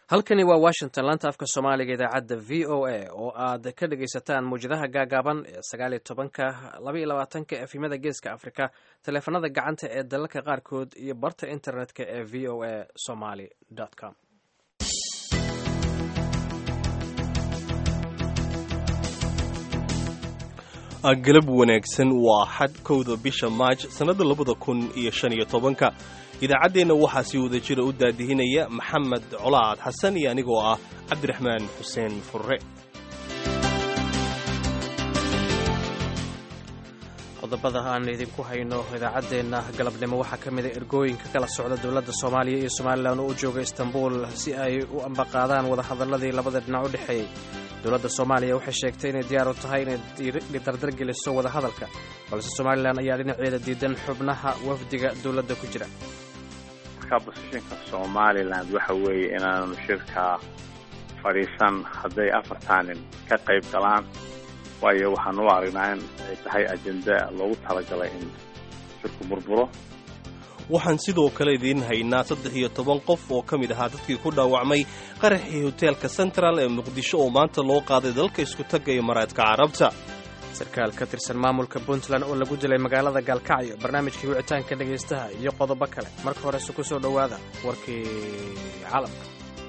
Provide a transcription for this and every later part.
halkani waa washington laanta afka soomaaliga idaacadda v o a oo aad ka dhagaysataan mawjadaha gaagaaban ee sagaaliyo tobanka labaiyo labaatanka efimada geeska afrika taleefanada gacanta ee dalalka qaarkood iyo barta internetka ee v o a somaly com galab wanaagsan waa xad kowda bisha maaj sannadda labada kun iyo shan iyo tobanka idaacaddeenna waxaa si wada jira u daadihinaya maxamed colaad xasan iyo anigoo ah cabdiraxmaan xuseen furre qodobada aan idinku hayno idaacaddeenna galabnimo waxaa ka mida ergooyinka kala socda dowladda soomaaliya iyo somalilan oo u jooga istanbul si ay u ambaqaadaan wadahadaladii labada dhinac u dhexeeyey dowladda soomaaliya waxay sheegtay inay diyaar u tahay inay dardargeliso wadahadalka balse somalilan ayaa dhinaceeda diidan xubnaha wafdiga dowladda ku jira marka bosishinka somalilan waxa weeye inaanu shirka fadhiisan hadday afartaa nin ka qayb galaan waayo waxaan u aragnaa in ay tahay ajenda loogu talagalay in shirku burburo waxaan sidoo kale idiin haynaa saddex iyo toban qof oo ka mid ahaa dadkii ku dhaawacmay qaraxii hoteelka central ee muqdisho oo maanta loo qaaday dalka isku tagga imaaraadka carabta sarkaal ka tirsan maamulka puntland oo lagu dilay magaalada gaalkacyo barnaamijkii wicitaanka dhegaystaha iyo qodobo kale marka horese ku soo dhowaada warkii caalamka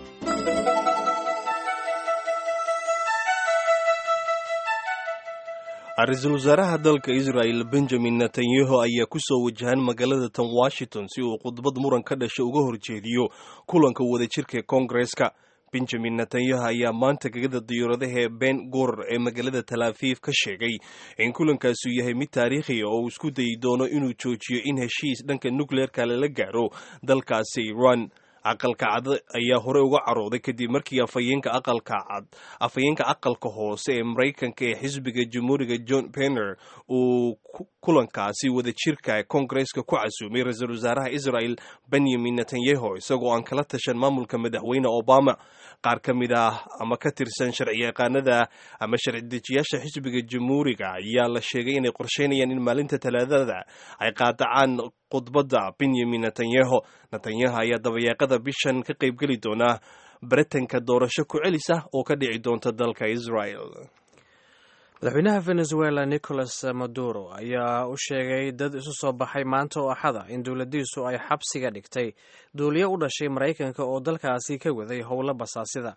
ra-iisul wasaaraha dalka israel benjamin netanyahu ayaa ku soo wajahan magaalada tan washington si uu khudbad muran ka dhasha uga horjeediyo kulanka wadajirka koongareska benjamin netanyahu ayaa maanta gegada diyaaradaha ben gur ee magaalada talaafiif ka sheegay in kulankaasu yahay mid taariikhiya oo uu isku dayi doono inuu joojiyo in heshiis dhanka nukleerka lala gaaro dalkaasi iran aqalka cad ayaa hore uga carooday kadib markii afhayeenka aqalka cad afhayeenka aqalka hoose ee maraykanka ee xisbiga jamhuuriga john penner uu kulankaasi wadajirka koongareska ku casuumay ra-iisul wasaaraha israel benyamin netanyahu isagoo aan kala tashan maamulka madaxweyne obama qaar ka mid ah ama ka tirsan sharci yaqaanada ama sharci dejiyaasha xisbiga jamhuuriga ayaa la sheegay inay qorsheynayaan in maalinta talaadada ay qaadacaan khudbadda benyamin netanyahu netanyahu ayaa dabayaaqada bishan ka qaybgeli doona baritanka doorasho ku celis ah oo ka dhici doonta dalka israel madaxweynaha venezuela nicolas maduro ayaa u sheegay dad isu soo baxay maanta oo axada in dowladdiisu ay xabsiga dhigtay duuliyo u dhashay maraykanka oo dalkaasi ka waday howlo basaasida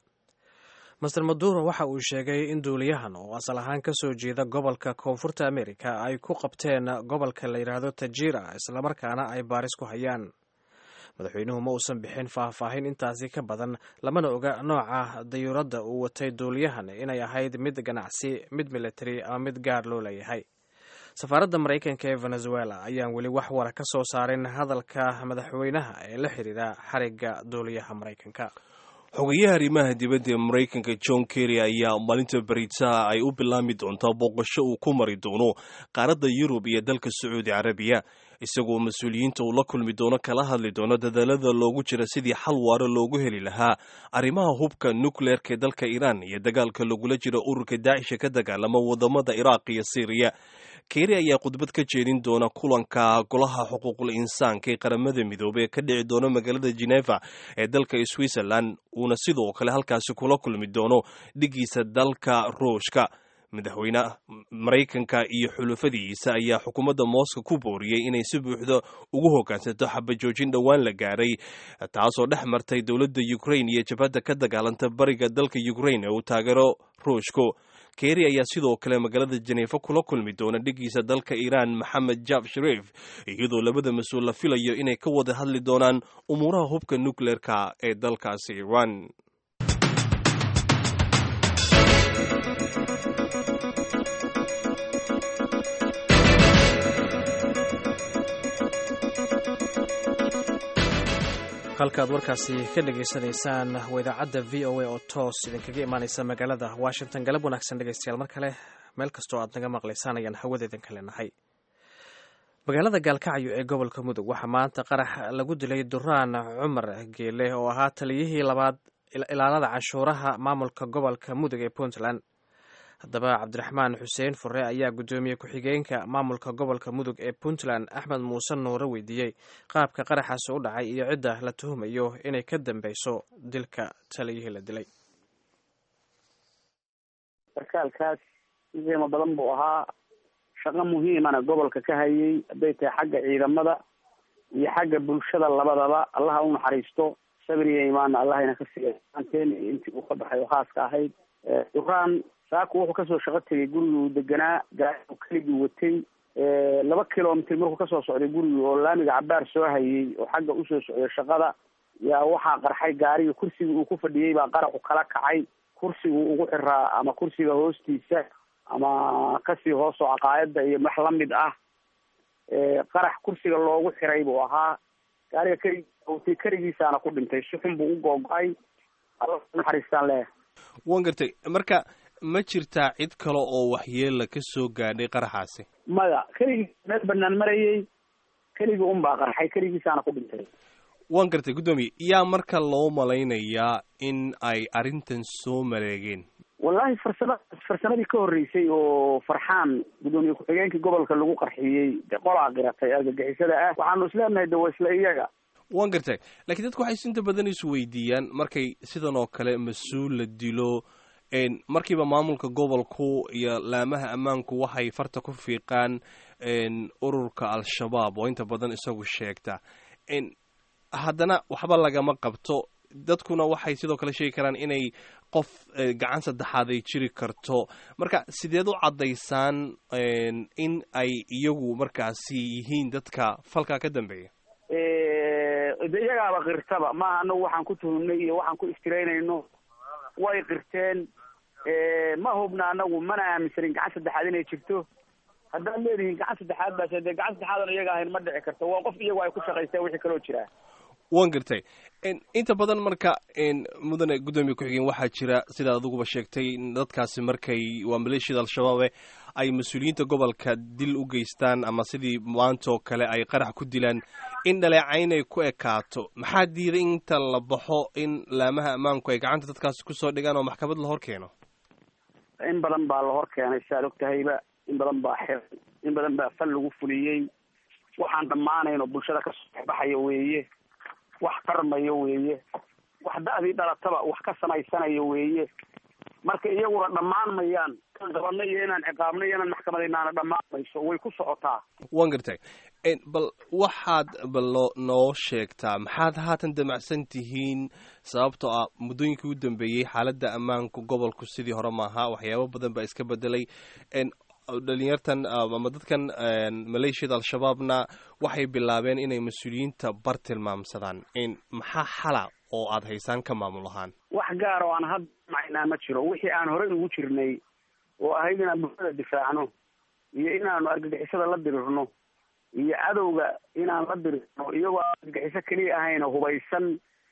master maduro waxa uu sheegay in duuliyahan oo asal ahaan ka soo jeeda gobolka koonfurta amerika ay ku qabteen gobolka la yidhaahdo tajira islamarkaana ay baaris ku hayaan madaxweynuhu ma uusan bixin faahfaahin intaasi ka badan lamana oga nooca dayuuradda uu watay duuliyahan inay ahayd mid ganacsi mid military ama mid gaar loo leeyahay safaaradda maraykanka ee venezuela ayaan weli wax wara ka soo saarin hadalka madaxweynaha ee la xidhiira xarigga duuliyaha maraykanka xogayaha arrimaha dibadda ee maraykanka john kerry ayaa maalinta baritaa ay u bilaami doontaa booqasho uu ku mari doono qaaradda yurub iyo dalka sacuudi carabiya isagoo mas-uuliyiinta uu la kulmi doono kala hadli doono dadaalada loogu jira sidii xal waaro loogu heli lahaa arrimaha hubka nukleerka ee dalka iiraan iyo dagaalka lagula jiro ururka daacisha ka dagaalama wadamada iraaq iyo syriya keeri ayaa khudbad ka jeedin doona kulanka golaha xuquuqul insaanka ee qaramada midoobey ee ka dhici doona magaalada geneva ee dalka switzerland uuna sidoo kale halkaasi kula kulmi doono dhigiisa dalka ruushka madaxweyne maraykanka iyo xulufadiisa ayaa xukuumadda mooska ku booriyey inay si buuxda ugu hoggaansato xabajoojin dhowaan la gaaray taasoo dhex martay dowladda ukrain iyo jabhadda ka dagaalanta bariga dalka ukrain ee uu taageero ruushku keeri ayaa sidoo kale magaalada jeneefa kula kulmi doona dhigiisa dalka iiraan maxamed jaaf shariif iyadoo labada mas-uul la filayo inay ka wada hadli doonaan umuuraha hubka nukleerka ee dalkaasi iiraan halkaad warkaasi ka dhegaysanaysaan waa idaacadda v o a oo toos idinkaga imaanaysa magaalada washington galab wanaagsan dhegaystayaal mar kale meel kastoo aad naga maqlaysaan ayaan hawadeedan ka leenahay magaalada gaalkacyo ee gobolka mudug waxaa maanta qarax lagu dilay duraan cumar geele oo ahaa taliyihii labaad ilaalada canshuuraha maamulka gobolka mudug ee puntland haddaba cabdiraxmaan xuseen fure ayaa guddoomiye ku-xigeenka maamulka gobolka mudug ee puntland axmed muuse nuure weydiiyey qaabka qaraxaasi u dhacay iyo cidda la tuhumayo inay ka dambeyso dilka taliyihii la dilay sarkaalkaas si qiimo badan buu ahaa shaqo muhiimana gobolka ka hayay hadday tahay xagga ciidamada iyo xagga bulshada labadaba allaha u naxariisto sabir iyo imaanna allahayna ka siiya aanteen intii uu ka baxay oo khaaska ahayd duraan saaku wuxuu kasoo shaqo tegay gurigii uu deganaa gaari uu keligii watay laba kilomitr markuu kasoo socday gurigii oo laamiga cabaar soo hayay oo xagga usoo socday shaqada yaa waxaa qarxay gaariga kursigii uu ku fadhiyey baa qaraxu kala kacay kursigu ugu xiraa ama kursiga hoostiisa ama kasii hoos oo caqaayada iyo wax lamid ah qarax kursiga loogu xiray buu ahaa gaariga keli wtay keligiisaana ku dhintay si xun buu u googo-ay alla naxariistaan leeyahay wan gartay marka ma jirtaa cid kale oo waxyeela ka soo gaadhay qaraxaasi maya keligii meel banaan marayay keligii un baa qarxay keligiisaana ku dhintay wan gartay guddoomiye yaa marka loo malaynayaa in ay arrintan soo maleegeen wallahi farsama farsamadii ka horreysay oo farxaan guddoomiye ku-xigeenkii gobolka lagu qarxiyey de qolaa qiratay argagixisada ah waxaanu isleenahay de waa isla iyaga wan gartay lakiin dadku waxay sinta badan isu weydiiyaan markay sidan oo kale mas-uul la dilo markiiba maamulka gobolku iyo laamaha ammaanku waxay farta ku fiiqaan ururka al-shabaab oo inta badan isagu sheegta haddana waxba lagama qabto dadkuna waxay sidoo kale sheegi karaan inay qof gacan saddexaad ay jiri karto marka sideed u caddaysaan in ay iyagu markaasi yihiin dadka falkaa ka dambeeya de iyagaaba qirtaba maaha anagu waxaan ku tuhumnay iyo waxaan ku iftiraynayno way qirteen ma hubna anagu mana aaminsanin gacan saddexaad inay jirto haddaad leedihiin gacan saddexaad baase dee gacan saddexaadan iyaga ahayn ma dhici karto waa qof iyagu ay ku shaqaysteen wixii kaloo jiraa wan gartay inta badan marka mudane guddoomiye ku-xigeen waxaa jira sidaad adiguba sheegtay dadkaasi markay waa maleeshiyada al-shabaabe ay mas-uuliyiinta gobolka dil u geystaan ama sidii maanta oo kale ay qarax ku dilaan in dhaleecayn ay ku ekaato maxaa diiday inta la baxo in laamaha ammaanku ay gacanta dadkaasi kusoo dhigaan oo maxkamad la hor keeno in badan baa la hor keenay siaad og tahayba in badan baa xiray in badan baa fal lagu fuliyey waxaan dhammaanayn oo bulshada kasoo baxaya weeye wax tarmayo weeye wax da-dii dhalataba wax ka samaysanayo weeye marka iyaguna dhammaan mayaan kan qabanna iyo inaan ciqaabno iyo inaan maxkamadaynaana dhammaan mayso way ku socotaa wan gartay bal waxaad balo noo sheegtaa maxaad haatan damacsan tihiin sababtoo ah muddooyinkii u dambeeyey xaaladda ammaanka gobolku sidii hore maaha waxyaabo badan baa iska bedelay dhalinyartan ama dadkan maleeshiyada al-shabaabna waxay bilaabeen inay mas-uuliyiinta bar tilmaamsadaan maxaa xala oo aada haysaan ka maamul ahaan wax gaar oo aan hadda macaynaa ma jiro wixii aan horey ugu jirnay oo ahayd inaan bulshada difaacno iyo inaanu argagixisada la dirirno iyo cadowga inaan la dirirno iyagoo aan argagixiso keliya ahayn oo hubaysan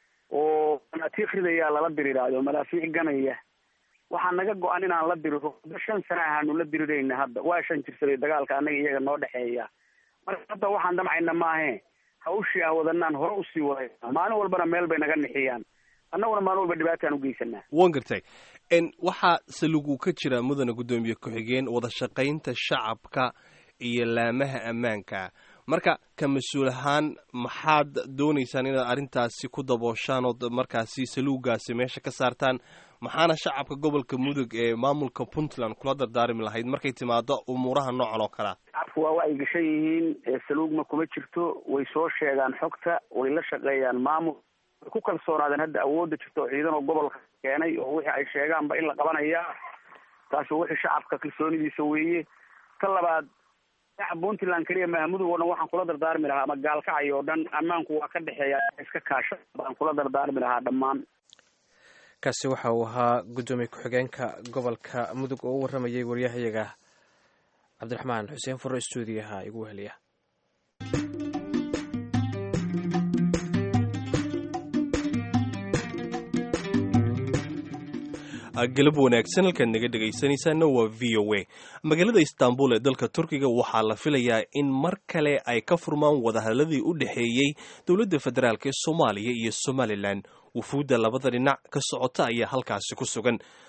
oo manaatiiq ridayaa lala diriraayo malaafiic ganaya waxaa naga go-an inaan la diriro muddo shan sana ahaanu la dirirayna hadda waa shan jirsaday dagaalka annaga iyaga noo dhexeeya marka hadda waxaan damcayna maahe hawshii ah wadanaan hore usii wadayna maalin walbana meel bay naga nixiyaan annaguna maalin walba dhibaataan ugeysanaa wan gartay waxaa salug uu ka jira mudane guddoomiye ku-xigeen wada shaqaynta shacabka iyo laamaha ammaanka marka ka mas-uul ahaan maxaad doonaysaan inaad arrintaasi ku dabooshaan ood markaasi saluugaasi meesha ka saartaan maxaana shacabka gobolka mudug ee maamulka puntland kula dardaarmi lahayd markay timaado umuuraha noocan oo kalea shacabku waa ay gashan yihiin saluugma kuma jirto way soo sheegaan xogta way la shaqeeyaan maamul way ku kalsoonaadeen hadda awoodda jirta oo ciidan oo gobolka keenay oo wixii ay sheegaanba in la qabanaya taasi wixii shacabka kalsoonidiisa weeye ka labaad shacab puntland keliya mahamudug oo dhan waxaan kula dardaarmi lahaa ama gaalkacay oo dhan ammaanku waa ka dhexeeya iska kaasha baan kula dardaarmi lahaa dhammaan kaasi waxa uu ahaa guddoomiye ku-xigeenka gobolka mudug oo u warramayay waryahayaga cabdiraxmaan xuseen furo stuudiyaha igu weheliya galab wanaagsan halkaad naga dhegaysanaysaana waa v o a magaalada istanbul ee dalka turkiga waxaa la filayaa in mar kale ay ka furmaan wadahadladii u dhexeeyey dowladda federaalk ee soomaaliya iyo somalilan wufuudda labada dhinac ka socota ayaa halkaasi ku sugan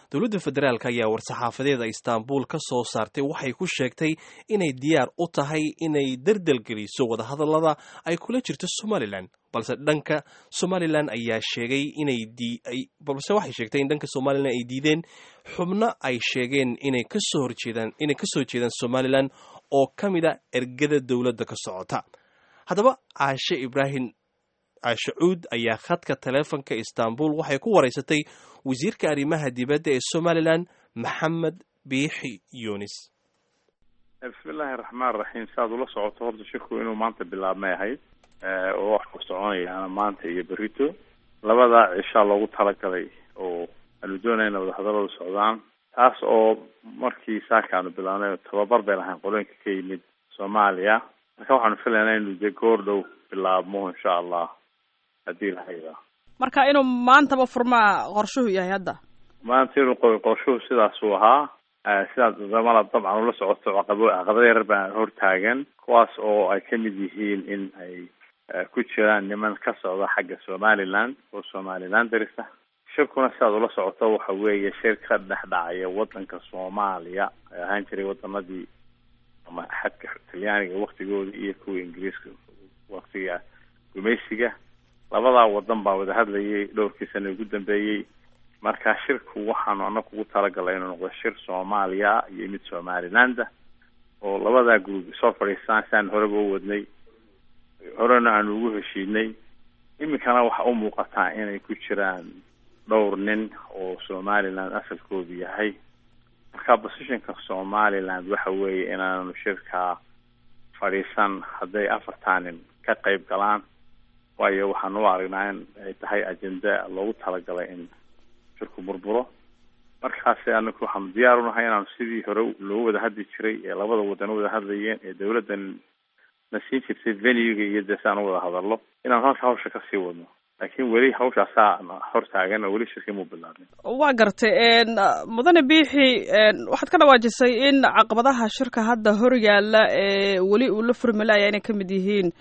dowladda federaalk ayaa war-saxaafadeeda istaanbul ka soo saartay waxay ku sheegtay inay diyaar u tahay inay dardelgeliso wadahadallada ay kula jirto somalilan balse dhanka somalilan ayaa sheegay inay balse waxay sheegtay in dhanka somalilan ay diideen xubno ay sheegeen inay kasoo horjeedaan inay kasoo jeedaan somalilan oo ka mid a ergada dowladda ka socota haddaba caashe ibraahim caashe cuud ayaa khadka taleefonka istanbul waxay ku waraysatay wasiirka arrimaha dibadda ee somalilan maxamed biixi yunis bismillaahi raxmaan raxiim saaad ula socoto horta shirku inuu maanta bilaabmay ahayd oo wax ku soconayaana maanta iyo berito labadaa cishaa loogu talagalay oo aanu doonayna wadahadalladu socdaan taas oo markii saakaanu bilaabnay tababar bay lahayn qolooyinka ka yimid soomaaliya marka waxaanu filaynaa inuu de goor dhow bilaabmo insha allah haddii la haydaa marka inuu maantaba furmaa qorshuhu yahay hadda maanta inuu qorshuhu sidaasuu ahaa sidaas damala dabcan ula socoto caqabo caqabado yarar baa hortaagan kuwaas oo ay kamid yihiin in ay ku jiraan niman ka socda xagga somaliland oo somaliland darisa shirkuna sidaad ula socoto waxa weeye shir ka dhex dhacaya wadanka soomaaliya ay ahaan jiray wadanadii ama xadka talyaaniga waktigooda iyo kuwa ingiriiska waktiga gumaysiga labadaa wadan baa wada hadlayay dhowrkii sana ugu dambeeyey marka shirku waxaanu anaga ugu talagalay inuu noqdo shir soomaaliya iyo mid somalilanda oo labadaa group soo fadhiistaan si aan horeba u wadnay horena aanu ugu heshiinay iminkana waxa u muuqataa inay ku jiraan dhowr nin oo somaliland asalkoodu yahay marka positionka somaliland waxa weeye inaanu shirkaa fadhiisan hadday afartaa nin ka qayb galaan waayo waxaan u aragnaa in ay tahay agenda loogu talagalay in shirku burburo markaasi anaku waxaanu diyaar unahay inaanu sidii hore loogu wada hadli jiray ee labada wadan u wada hadlayeen ee dawladdan na siin jirtay venuga iyo dee si aan u wada hadallo inaanu halka hawsha kasii wadno laakiin weli hawshaasaa hor taagan oo weli shirkii muu bilaabin waa gartay mudane biixi waxaad ka dhawaajisay in caqabadaha shirka hadda hor yaalla ee weli uu la furmalaya inay ka mid yihiin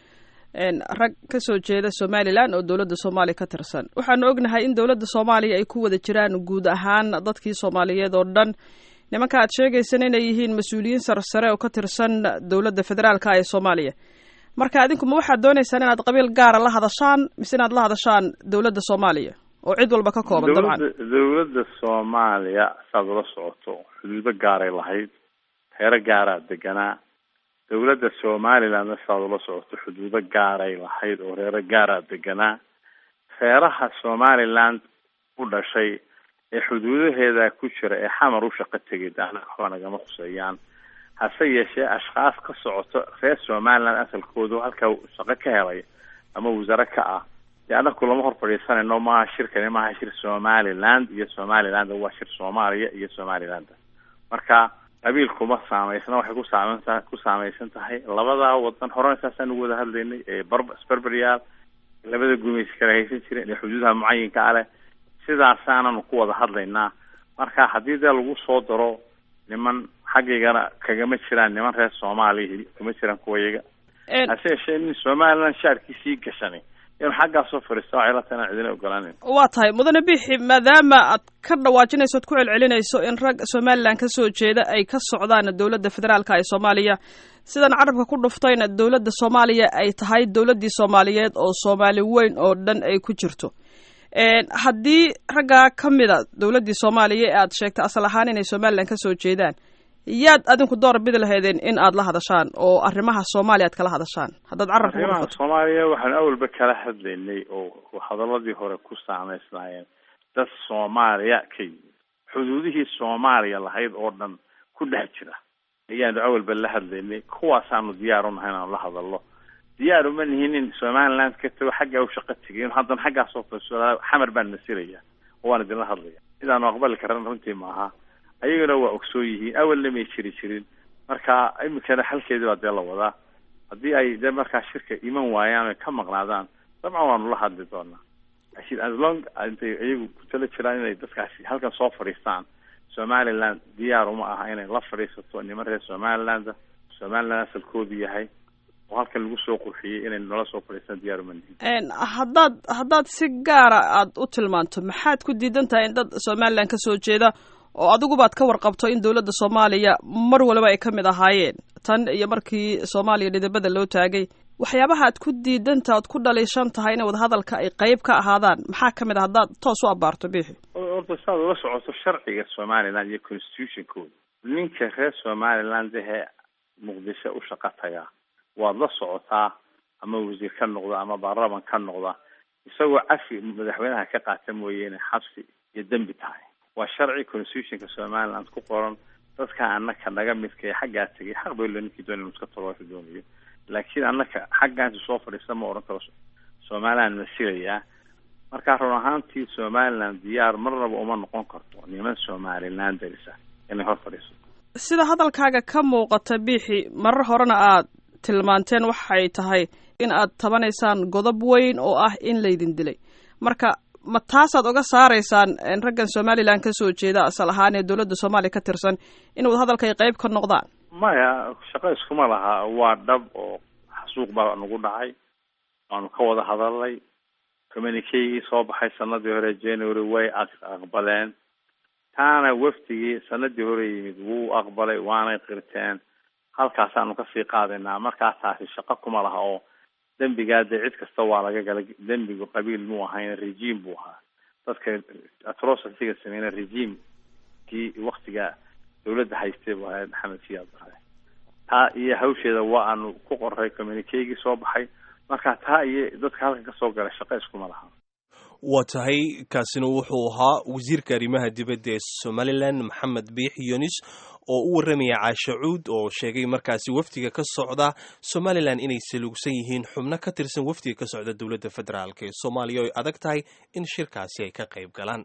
rag ka soo jeeda somalilan oo dowladda soomaaliya ka tirsan waxaanu ognahay in dowladda soomaaliya ay ku wada jiraan guud ahaan dadkii soomaaliyeed oo dhan nimanka aad sheegaysan inay yihiin mas-uuliyiin sarsare oo ka tirsan dowladda federaalka ee soomaaliya marka adinku ma waxaad dooneysaan inaad qabiil gaara la hadashaan mise inaad la hadashaan dowladda soomaaliya oo cid walba ka kooban dabcan dowladda soomaaliya saad ula socoto xuduudo gaaray lahayd heero gaaraa deganaa dowladda somalilandna sidaad ula socoto xuduudo gaaray lahayd oo reero gaaraa deganaa reeraha somaliland u dhashay ee xuduudaheeda ku jira ee xamar u shaqo tegay daana waxba nagama khuseeyaan hase yeeshee ashkhaas ka socoto reer somaliland asalkoodu halkaa shaqo ka helay ama wasaare ka ah dee anaku lama hor fadhiisanayno maaha shirkani maaha shir somaliland iyo somaliland waa shir soomaaliya iyo somaliland marka qabiil kuma saameysna waxay ku saameynta ku saameysan tahay labadaa wadan horena saasaan ugu wada hadlaynay ee bar sberberyaal labada gumaysi kala haysan jireen ee xuduudaha mucayinka a leh sidaasaananu ku wada hadlaynaa marka haddii dee lagu soo daro niman xaggaygana kagama jiraan niman reer soomaaliya kama jiraan kuwayaga hase yeeshee nin somaliland shaarkiisii gashanay inuu xaggaasoo fadhiista waxay la tahay inaan cidina ogolaaneyn waa tahay mudane bixi maadaama aad ka dhawaajinayso ad ku celcelinayso in rag somaliland ka soo jeeda ay ka socdaan dowladda federaalka ee soomaaliya sidan carabka ku dhuftayna dowladda soomaaliya ay tahay dowladdii soomaaliyeed oo soomaali weyn oo dhan ay ku jirto haddii raggaa ka mida dowladdii soomaaliya ee aad sheegtay asal ahaan inay somaliland ka soo jeedaan yaad adinku door bidi lahaydeen in aad la hadashaan oo arrimaha soomaaliya aad kala hadashaan haddaad carabka ku arrimaha dhufato soomaaliya waxaanu awalba kala hadlaynay oo hadaladii hore ku saameysnaayeen dad soomaaliya ka yimid xuduudihii soomaaliya lahayd oo dhan ku dhex jira ayaanu awalba la hadlaynay kuwaasaanu diyaar unahay inaanu la hadalno diyaar uma nihin in somaliland ka tago xaggaa u shaqo tegay in haddana xaggaasoo fadhiso xamar baan masilaya oo waan idinla hadlaya sidaanu aqbali karan runtii maaha ayagana waa ogsoon yihiin awalna may jiri jirin marka iminkana xalkeedii baa dee la wadaa haddii ay dee markaa shirka iman waayaan ay ka maqnaadaan dabcan waanu la hadli doonaa laakiin as long intay iyagu ku tala jiraan inay dadkaasi halkan soo fadhiistaan somaliland diyaar uma aha inay la fadhiisato niman reer somaliland somaliland asalkoodu yahay oo halkan lagu soo qurxiyey inay nala soo fadhiistaan diyaar uma nihin haddaad haddaad si gaara aad u tilmaanto maxaad ku diidan tahay in dad somaliland ka soo jeeda oo adigubaad ka warqabto in dowladda soomaaliya mar waliba ay ka mid ahaayeen tan iyo markii soomaaliya dhidibada loo taagay waxyaabaha aad ku diidanta oad ku dhaliishan tahay in wadahadalka ay qayb ka ahaadaan maxaa ka mid a haddaad toos u abaarto bixi horta saad ula socoto sharciga somaliland iyo constitutionkooda ninka reer somaliland ehe muqdisho u shaqo taga waad la socotaa ama wasiir ka noqda ama baarlaman ka noqda isagoo cafi madaxweynaha ka qaata mooye inay xabsi iyo dembi tahay waa sharci constitutionka somaliland ku qoran dadka anaka naga midka ee xaggaa tegay xaq bay lo ninkii doonay iska tolooka doonayo laakiin anaka xaggaansi soo fadhiista ma odhan karo somaliland masilayaa marka run ahaantii somaliland diyaar marnaba uma noqon karto niman somaliland darisa inay hor fadhiiso sida hadalkaaga ka muuqata biixi marar horena aad tilmaanteen waxay tahay in aad tabanaysaan godob weyn oo ah in laydin dilay marka ma taasaad oga saaraysaan raggan somalilan ka soo jeeda asal ahaan ee dowladda soomaaliya ka tirsan in wadahadalka ay qayb ka noqdaan maya shaqo iskuma laha waa dhab oo xasuuq baa nagu dhacay waanu ka wada hadalnay communikegii soo baxay sanadii hore january way aqbaleen taana wafdigii sanadii hore yimid wuu aqbalay waanay qirteen halkaasaanu kasii qaadaynaa markaa taasi shaqo kuma laha oo dembigaa dee cid kasta waa laga gala dembigu qabiil muu ahayn regime buu ahaa dadka atrocitiga sameyna regimekii waktiga dawladda haystay buu ahayd maxamed siyaad bare taa iyo hawsheeda waa aanu ku qoray communikegii soo baxay marka taa iyo dadka halkan kasoo galay shaqo iskuma laha waa tahay kaasina wuxuu ahaa wasiirka arrimaha dibadda ee somalilan maxamed biix yunis oo u warramaya caashe cuud oo sheegay markaasi wafdiga ka socda somalilan inay salugsan yihiin xubno ka tirsan wafdiga ka socda dowladda federaalk ee soomaaliya oo ay adag tahay in shirkaasi ay ka qayb galaan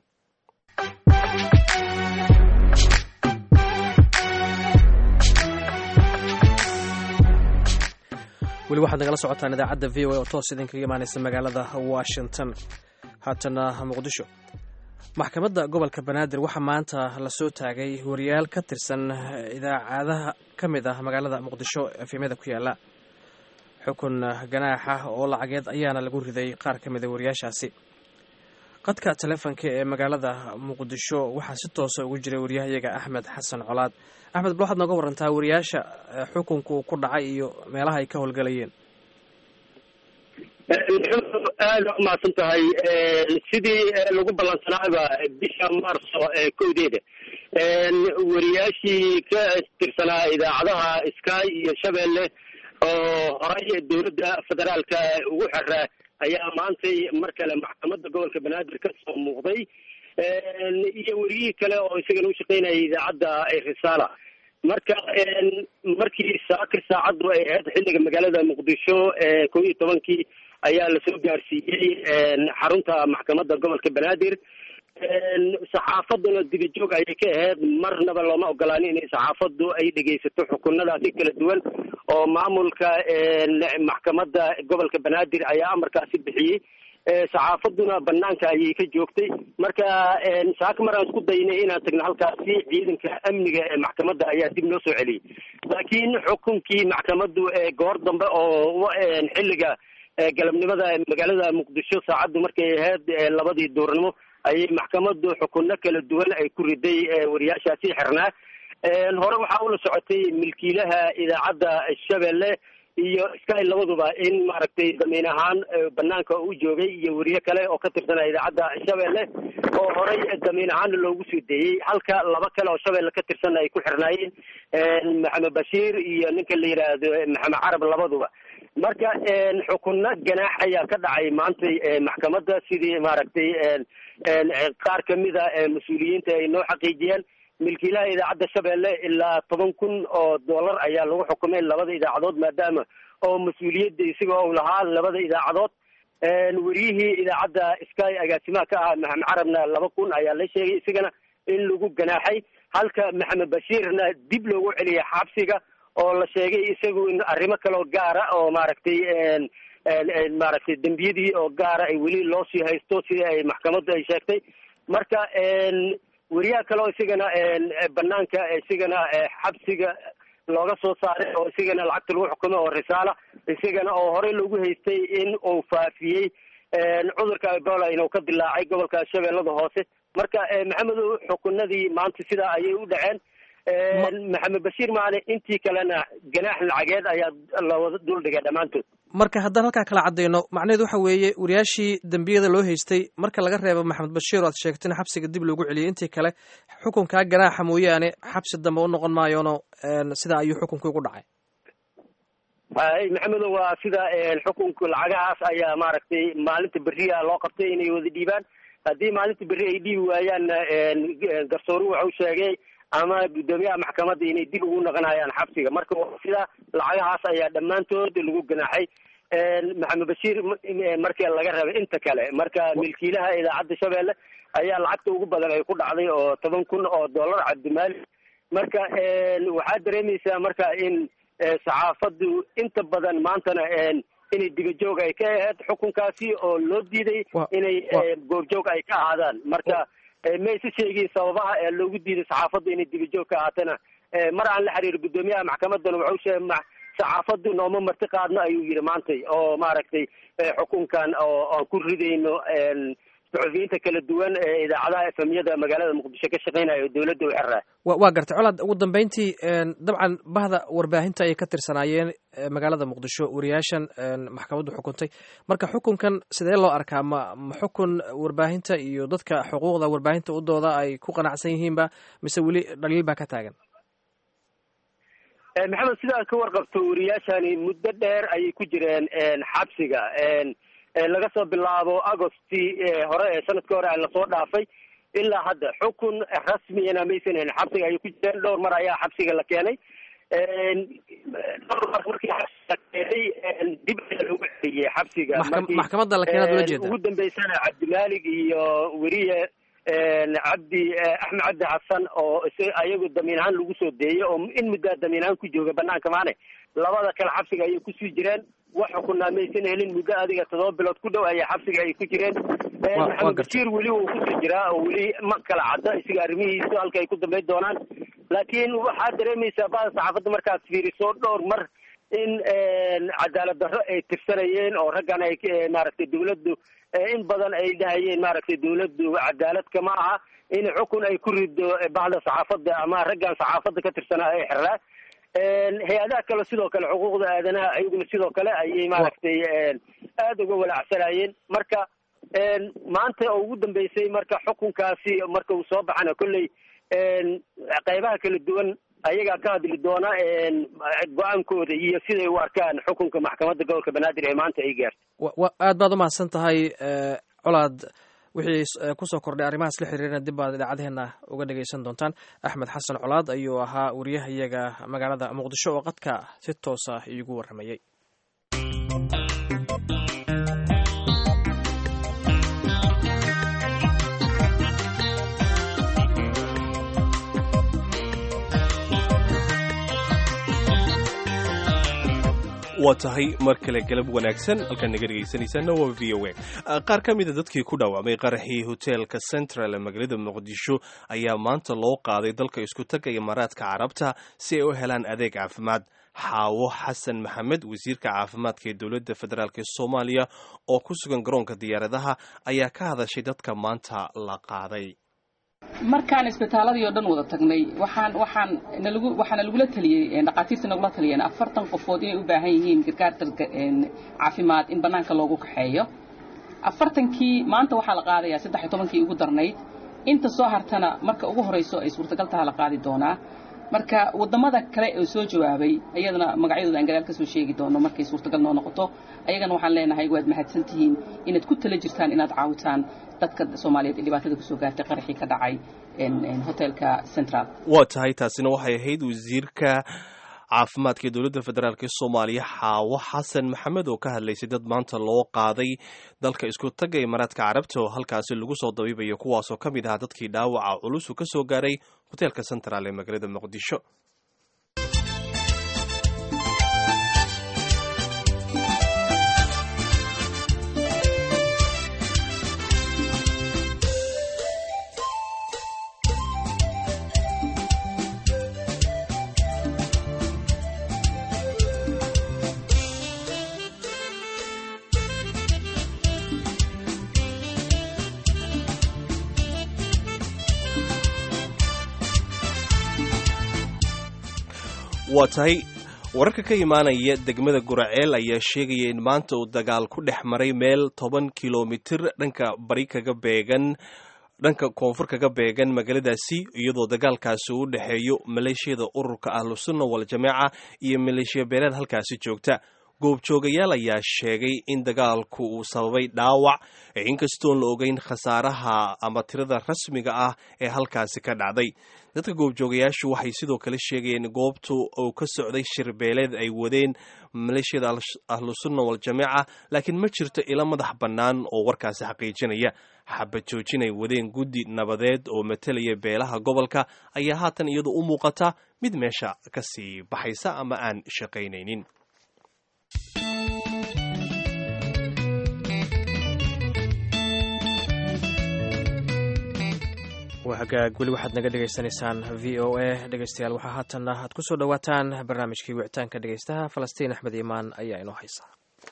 weli waxaad nagala socotaan idaacadda v o a oo toos idinkaga imaanaysa magaalada washington haatana muqdisho maxkamadda gobolka banaadir waxaa maanta lasoo taagay wariyaal ka tirsan idaacadaha ka mid ah magaalada muqdisho efemyada ku yaala xukun ganaaxa oo lacageed ayaana lagu riday qaar ka mida wariyaashaasi qadka taleefonka ee magaalada muqdisho waxaa si toosa ugu jiray waryahayaga axmed xasan colaad axmed bal waxaad nooga warantaa wariyaasha xukunku ku dhacay iyo meelaha ay ka howlgalayeen aada umahadsan tahay sidii lagu ballansanaaba bisha marso kowdeeda wariyaashii ka tirsanaa idaacadaha sky iyo shabeelle oo horay dowladda federaalka ugu xiraa ayaa maantay mar kale maxkamadda gobolka banaadir ka soo muuqday iyo weriyihii kale oo isagana u shaqeynayay idaacadda risaala marka markii saakir saacaddu ay ahayd xilliga magaalada muqdisho kow iyo tobankii ayaa lasoo gaarsiiyey xarunta maxkamadda gobolka banaadir saxaafaduna dibijoog ayay ka ahayd marnaba looma ogolaanin inay saxaafaddu ay dhegaysato xukunadaasi kala duwan oo maamulka maxkamadda gobolka banaadir ayaa amarkaasi bixiyey saxaafaduna banaanka ayay ka joogtay marka saaka maraan isku daynay inaan tagno halkaasi ciidanka amniga ee maxkamadda ayaa dib noo soo celiyey laakiin xukunkii maxkamaddu goor dambe oo xilliga galabnimada magaalada muqdisho saacaddu markay ahayd labadii duurnimo ayay maxkamaddu xukunno kala duwan ay ku riday wariyaashaasi xirnaa hore waxaa ula socotay milkiilaha idaacadda shabeelle iyo sky labaduba in maaragtay damiin ahaan banaanka u joogay iyo weriye kale oo ka tirsanaa idaacadda shabeelle oo horay damiin ahaan loogu soo deeyey halka laba kale oo shabeelle ka tirsan ay ku xirnaayeen maxamed bashiir iyo ninka la yidhaahdo maxamed carab labaduba marka xukunno ganaax ayaa ka dhacay maantay maxkamadda sidii maaragtay qaar kamida mas-uuliyiinta ay noo xaqiijiyeen milkiilaha idaacadda shabeelle ilaa toban kun oo dollar ayaa lagu xukumay labada idaacadood maadaama oo mas-uuliyadda isaga ou lahaa labada idaacadood weriyihii idaacadda sky agaasimaha ka ahaa maxamed carabna laba kun ayaa la sheegay isagana in lagu ganaaxay halka maxamed bashiirna dib loogu celiyay xabsiga oo la sheegay isagu in arrimo kaleo gaara oo maaragtay maaragtay dembiyadii oo gaara ay weli loo sii haysto sidii ay maxkamaddu ay sheegtay marka weriyaha kale oo isigana banaanka isigana xabsiga looga soo saaray oo isigana lacagta lagu xukumay oo risaala isigana oo horey loogu haystay in uu faafiyey cudurka ebola inuu ka dilaacay gobolka shabeellada hoose marka maxamedow xukunadii maanta sidaa ayay u dhaceen maxamed bashiir maale intii kalena ganaax lacageed ayaa lawada duldhigay dhammaantood marka haddaan halkaa kala caddayno macnaheedu waxa weeye wariyaashii dembiyada loo haystay marka laga reebo maxamed bashiir oo aad sheegtayna xabsiga dib loogu celiyay intii kale xukunkaa ganaaxa mooyaane xabsi dambe u noqon maayoono sidaa ayuu xukunkii ugu dhacay hay maxamedo waa sida xukunka lacagahaas ayaa maaragtay maalinta beriya loo qabtay inay wada dhiibaan haddii maalinta berri ay dhiibi waayaanna garsooru waxau sheegay ama guddoomiyaha maxkamadda inay dib ugu noqonayaan xabsiga marka sida lacagahaas ayaa dhammaantood lagu ganaaxay maxamed bashiir markii laga rabay inta kale marka milkiilaha idaacadda shabeelle ayaa lacagta ugu badan ay ku dhacday oo toban kun oo dollar cabdimaali marka waxaad dareemaysaa marka in saxaafaddu inta badan maantana inay dibajoog ay ka ahayd xukunkaasi oo loo diiday inay goobjoog ay ka ahaadaan marka ma isa sheegin sababaha ee loogu diiday saxaafaddu inay dibajoog ka ahaatana mar aan la xiriir guddoomiyaha maxkamadana waxau sheegay saxaafaddu nooma marti qaadno ayuu yidhi maantay oo maaragtay xukunkan oo aan ku ridayno saxufiyiinta kala duwan ee idaacadaha efemyada magaalada muqdisho ka shaqeynaya oo dowladda u xeraa wa waa gartay colaad ugu dambeyntii dabcan bahda warbaahinta ayay ka tirsanaayeen magaalada muqdisho wariyaashan maxkamaddu xukuntay marka xukunkan sidee loo arkaa ma ma xukun warbaahinta iyo dadka xuquuqda warbaahinta u dooda ay ku qanacsan yihiinba mise weli dhaliil baa ka taagan maxamed sidaa ka warqabto wariyaashani muddo dheer ayay ku jireen xabsiga laga soo bilaabo agosti hore ee sanadka hore lasoo dhaafay ilaa hadda xukun rasmiyana maysan hayn xabsiga ayay ku jireen dhowr mar ayaa xabsiga la keenay dhowr mar markii xabsiga la keenay dib ayaa loogu celiyey xabsiga maxkamadda la keenaad ula jeeda ugu dambeysana cabdimaalig iyo weriye cabdi axmed cabdi xasan oo ayagu damiin ahaan lagu soo deeyey oo in muddaa damiin ahaan ku jooga banaanka maane labada kale xabsiga ayay kusii jireen wax xukunaa maysan helin muddo adiga todoba bilood ku dhow ayaa xabsiga ay ku jireen maxamed bashiir weli wuu kusii jiraa oo weli ma kala cadda isaga arrimihiisu halka ay ku dambayn doonaan laakiin waxaad dareemaysaa bada saxaafadda markaad fiiriso dhowr mar in cadaalad darro ay tirsanayeen oo raggan ay maaragtay dawladdu in badan ay dhahayeen maaragtay dawladdu cadaalad kama aha in xukun ay ku rido bahda saxaafadda ama raggan saxaafadda ka tirsanaa ay xeraa hay-adaha kale sidoo kale xuquuqda aadanaha ayaguna sidoo kale ayay maaragtay aada uga walaacsanayeen marka maanta oo ugu dambeysay marka xukunkaasi marka uu soo baxana kolley qeybaha kala duwan ayagaa ka hadli doona go-aankooda iyo siday u arkaan xukunka maxkamadda gobolka banaadir ee maanta ay gaartay aad baad umahadsan tahay colaad wixii kusoo kordhay arrimahaas la xiriirana dib baad idaacadeheena uga dhegaysan doontaan axmed xasan colaad ayuu ahaa wariyaha iyaga magaalada muqdisho oo qadka si toosa iigu warramayey waa tahay mar kale galab wanaagsan halkaan naga dhegaysanaysaana waa v o a qaar ka mida dadkii ku dhaawacmay qaraxii hoteelka central ee magaalada muqdisho ayaa maanta loo qaaday dalka isku taga imaaraadka carabta si ay u helaan adeeg caafimaad xaawo xasan maxamed wasiirka caafimaadka ee dowladda federaalk ee soomaaliya oo ku sugan garoonka diyaaradaha ayaa ka hadashay dadka maanta la qaaday markaan isbitaaladii oo dhan wada tagnay waxaan waxaan nalagu waxaana lagula taliyey dhaqaatiirta nagula taliyeen afartan qofood inay u baahan yihiin gargaar caafimaad in bannaanka loogu kaxeeyo afartankii maanta waxaa la qaadayaa saddex iyo tobankii ugu darnayd inta soo hartana marka ugu horayso ay suurtagal taha la qaadi doonaa marka wadamada kale oo soo jawaabay ayadana magacyadooda aan gadaal ka soo sheegi doono markay suurtagal noo noqoto ayagana waxaan leenahay waad mahadsan tihiin inaad ku tala jirtaan inaad caawitaan dadka soomaaliyeed ee dhibaatada kusoo gaartay qaraxii ka dhacay hotelka central waa tahay taasina waxay ahayd wasiirka caafimaadka ee dowladda federaalk ee soomaaliya xaawo xasan maxamed oo ka hadlaysay dad maanta loo qaaday dalka isku tagga imaaraadka carabta oo halkaasi lagu soo dabiibayo kuwaasoo ka mid ahaa dadkii dhaawaca culusu ka soo gaaray hoteelka central ee magaalada muqdisho waa tahay wararka ka imaanaya degmada guraceel ayaa sheegaya in maanta uu dagaal ku dhex maray meel toban kilomitir dhanka bari kaga beegan dhanka koonfur kaga beegan magaaladaasi iyadoo dagaalkaasi u dhexeeyo maleeshiyada ururka ahlusunna waljamaaca iyo maleeshiya beeleed halkaasi joogta goobjoogayaal ayaa sheegay in dagaalku uu sababay dhaawac inkastoon la ogeyn khasaaraha ama tirada rasmiga ah ee halkaasi ka dhacday dadka goobjoogayaashu waxay sidoo kale sheegayeen goobtu uu ka socday shirbeeleed ay wadeen maleeshiyada ahlusunna waljamaaca laakiin ma jirto ilo madax bannaan oo warkaasi xaqiijinaya xabad joojin ay wadeen guddi nabadeed oo matelaya beelaha gobolka ayaa haatan iyadu u muuqata mid meesha kasii baxaysa ama aan shaqaynaynin waa hagaag weli waxaad naga dhegaysanaysaan v o a dhegeystayaal waxaa haatanna aad ku soo dhowaataan barnaamijkii wicitaanka dhegeystaha falastiin axmed imaan ayaa inoo haysa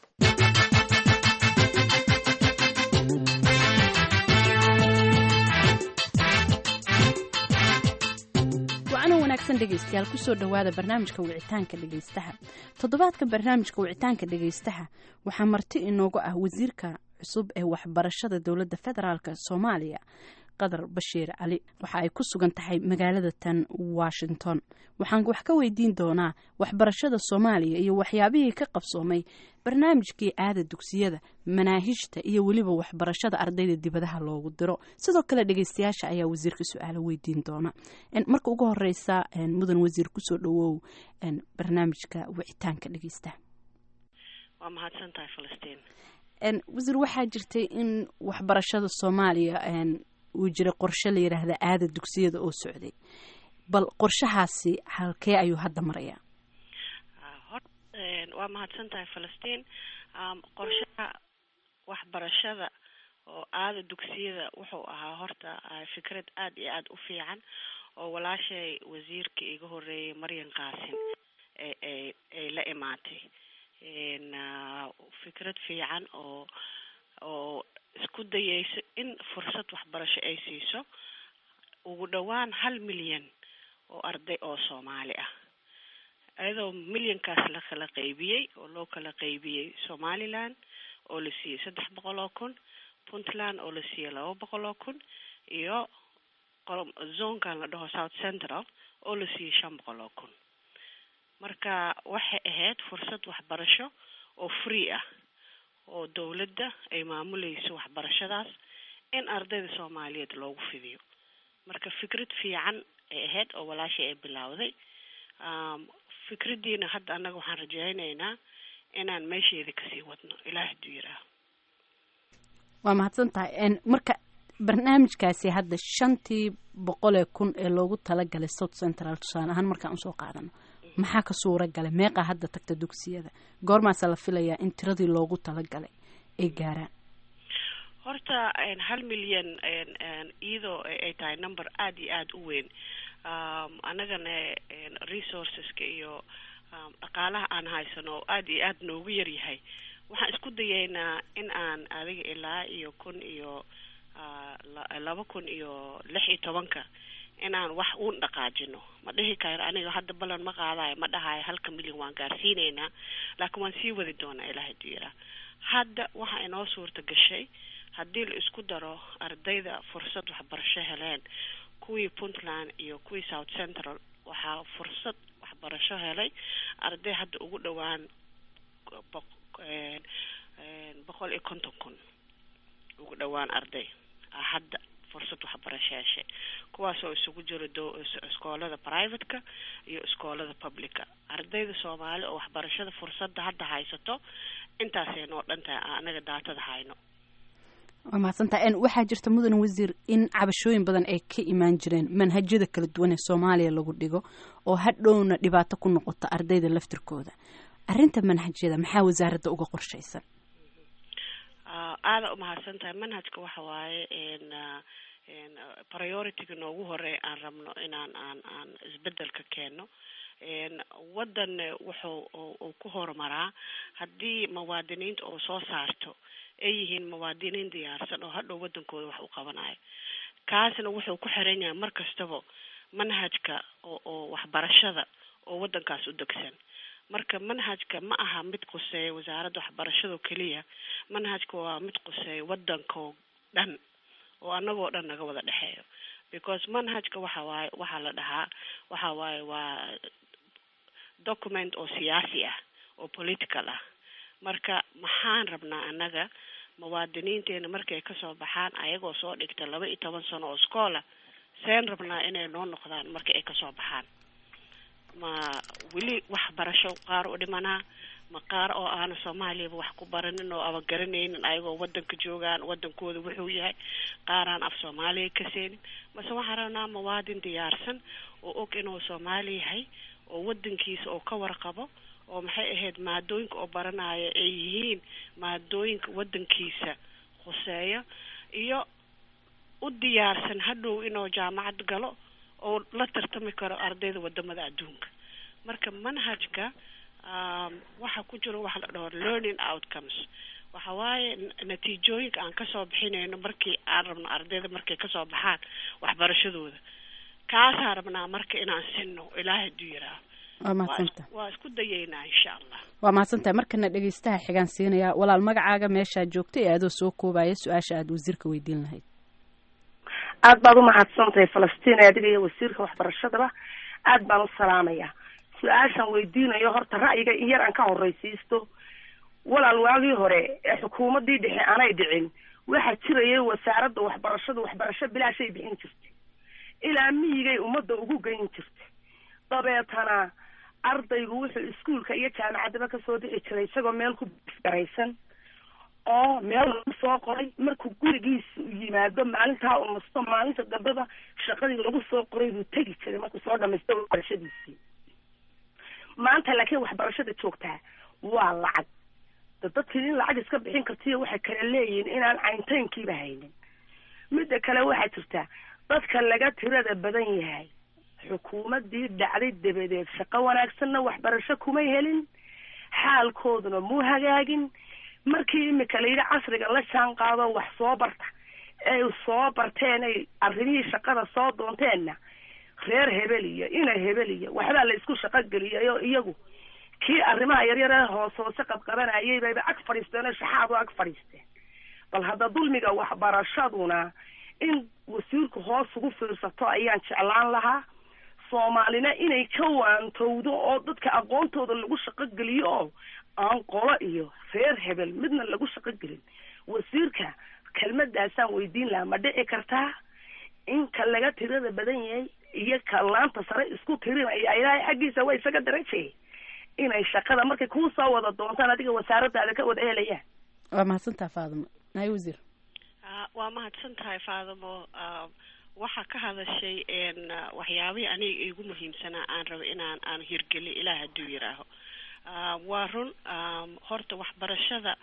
dhegeystayaal kusoo dhowaada barnaamijka wicitaanka dhegeystaha toddobaadka barnaamijka wicitaanka dhegeystaha waxaa marti inoogu ah wasiirka cusub ee waxbarashada dowladda federaalk soomaaliya qadar bashiir cali waxa ay ku sugan tahay magaalada tan washington waxaan wax ka weydiin doonaa waxbarashada soomaaliya iyo waxyaabihii ka qabsoomay barnaamijkii aada dugsiyada manaahijta iyo weliba waxbarashada ardayda dibadaha loogu diro sidoo kale dhegeystayaasha ayaa wasiirka su-aalo weydiin doona marka ugu horeysa mudan wasiir kusoo dhawow barnaamijka wicitaanka dhegeystaha waa mahadsantahay falastiin wasiir waxaa jirtay in waxbarashada soomaaliya uu jiray qorshe la yidhaahda aada dugsiyada oo socday bal qorshahaasi halkee ayuu hadda marayaa waa mahadsan tahay falastiin qorshaha waxbarashada oo aada dugsiyada wuxuu ahaa horta fikrad aada iyo aada u fiican oo walaashay wasiirka iga horeeyay maryan qaasin ay ay la imaatay fikrad fiican oo oo isku dayeyso in fursad waxbarasho ay siiso ugu dhowaan hal milyan oo arday oo soomaali ah iyadoo milyankaas la kala qaybiyey oo loo kala qaybiyey somaliland oo la siiyey saddex boqol oo kun puntland oo la siiyey laba boqol oo kun iyo zonkan la dhaho south central oo la siiyey shan boqol oo kun marka waxay ahayd fursad waxbarasho oo free ah oo dowladda ay maamuleyso waxbarashadaas in ardayda soomaaliyeed loogu fidiyo marka fikrad fiican ay ahayd oo walaashay ay bilowday fikraddiina hadda annaga waxaan rajaynaynaa inaan meesheeda kasii wadno ilaah haduu yiraah waa mahadsan tahay marka barnaamijkaasi hadda shantii boqolee kun ee loogu talagalay south central tusaale ahaan markaan usoo qaadano maxaa ka suura galay meeqaa hadda tagta dugsiyada goormaasa la filayaa in tiradii loogu talagalay ay gaaraan horta hal milyan iyadoo ay tahay number aada iyo aada u weyn annagana resourceska iyo dhaqaalaha aan haysano oo aada iyo aada noogu yaryahay waxaan isku dayeynaa in aan adiga ilaa iyo kun iyo laba kun iyo lix iyo tobanka inaan wax uun dhaqaajino ma dhihi karo aniga hadda ballan ma qaadayo ma dhahayo halka milyan waan gaarsiineynaa laakiin waan sii wadi doonaa ilaah haduu yaraa hadda waxa inoo suurta gashay haddii la isku daro ardayda fursad waxbarasho heleen kuwii puntland iyo kuwii south central waxaa fursad waxbarasho helay arday hadda ugu dhowaan boqol iyo konton kun ugu dhowaan arday hadda fursad waxbarasho heshay kuwaasoo isugu jiro iskoolada privateka iyo iskoolada publica ardayda soomaali oo waxbarashada fursadda hadda haysato intaasay noo dhan tahay anaga daatada hayno waa mahadsantaha waxaa jirta mudan wasiir in cabashooyin badan ay ka imaan jireen manhajyada kala duwan ee soomaaliya lagu dhigo oo hadhowna dhibaato ku noqota ardayda laftirkooda arrinta manhajyada maxaa wasaaradda uga qorshaysan aada umahadsan tahay manhajka waxa waaye priorityga noogu horeey aan rabno inaan aan aan isbedelka keeno wadan wuxuu uu ku horumaraa haddii muwaadiniinta oo soo saarto ay yihiin muwaadiniin diyaarsan oo hadhow wadankooda wax u qabanayo kaasna wuxuu ku xiran yahay mar kastaba manhajka oo oo waxbarashada oo waddankaas u degsan marka manhajka ma aha mid quseeya wasaaradda waxbarashado keliya manhajka waa mid quseeya waddankoo dhan oo annagoo dhan naga wada dhexeeyo because manhajka waxa waaye waxaa la dhahaa waxa waaye waa document oo siyaasi ah oo political ah marka maxaan rabnaa annaga muwaadiniinteena markay kasoo baxaan ayagoo soo dhigta laba iyo toban sano oo schoola seen rabnaa inay noo noqdaan marka ay kasoo baxaan ma weli waxbarasho qaar u dhimanaa ma qaar oo aana soomaaliyaba wax ku baranin oo aba garanaynin ayagoo wadanka joogaan wadankooda wuxuu yahay qaaraan af soomaaliya ka seenin mase waxaan rabnaa muwaadin diyaarsan oo og inuu soomaali yahay oo wadankiisa oo ka warqabo oo maxay ahayd maadooyinka oo baranaya ay yihiin maadooyinka wadankiisa khuseeyo iyo u diyaarsan hadhow inuu jaamacad galo oo la tartami karo ardayda wadamada adduunka marka manhajka waxa ku jiro waxa la dhaho learning outcomes waxa waaye natiijooyinka aan kasoo bixinayno markii aan rabno ardayda markay kasoo baxaan waxbarashadooda kaasaan rabnaa marka inaan sinno ilaahay haduu yiraaho waa mahadsanta waa isku dayaynaa insha allah waa mahadsantahay markana dhegeystaha xigaan siinaya walaal magacaaga meeshaad joogta ee adoo soo koobaya su-aasha aada wasiirka weydiin lahayd aad baad umahadsantahay falastiin adiga iyo wasiirka waxbarashadaba aad baan u salaamaya su-aashaan weydiinayo horta ra'yiga in yar aan ka horreysiisto walaal waagii hore ee xukuumaddii dhexe aanay dhicin waxaa jirayay wasaaradda waxbarashada waxbarasho bilaashay bixin jirtay ilaa miyigay ummadda ugu geyn jirtay dabeetana ardaygu wuxuu iskuolka iyo jaamacaddaba kasoo dhici jiray isagoo meel ku garaysan oo meel lagu soo qoray markuu gurigiisa u yimaado maalintaa u nasto maalinta dambeba shaqadii lagu soo qoray buu tegi jiray markuu soo dhamaysto waxbarashadiisii maanta laakiin waxbarashada joogtaa waa lacag da dadkii in lacag iska bixin kartiyo waxay kala leeyihiin inaan cayntaynkiiba haynin midda kale waxaa jirta dadka laga tirada badan yahay xukuumaddii dhacday dabadeed shaqo wanaagsanna waxbarasho kumay helin xaalkooduna muu hagaagin markii imika la yidhi casriga la jaan qaado wax soo barta ay soo barteen ay arrimihii shaqada soo doonteenna reer hebel iyo ina hebel iyo waxbaa la isku shaqo geliyay oo iyagu kii arrimaha yaryar ee hoos hoose qabqabanayay bayba ag fadhiisteen oo shaxaad u ag fadhiisteen bal hadda dulmiga waxbarashaduna in wasiirku hoos ugu fiirsato ayaan jeclaan lahaa soomaalina inay ka waantowdo oo dadka aqoontooda lagu shaqo geliyo oo aan qolo iyo reer hebel midna lagu shaqo gelin wasiirka kelmadaasaan weydiin lahaa ma dhici kartaa in ka laga tirada badan yahay iyo ka laanta sare isku tirinaya ilaahay xaggiisa waa isaga darajay inay shaqada markay kuu soo wada doontaan adiga wasaaradaada ka wada helayaan waa mahadsantaha faadimo naay wasiir waa mahadsan tahay faadimo waxaa ka hadashay waxyaabihii aniga igu muhiimsanaa aan rabo inaan aan hirgeliyo ilaah hadduu yiraaho waa run horta waxbarashada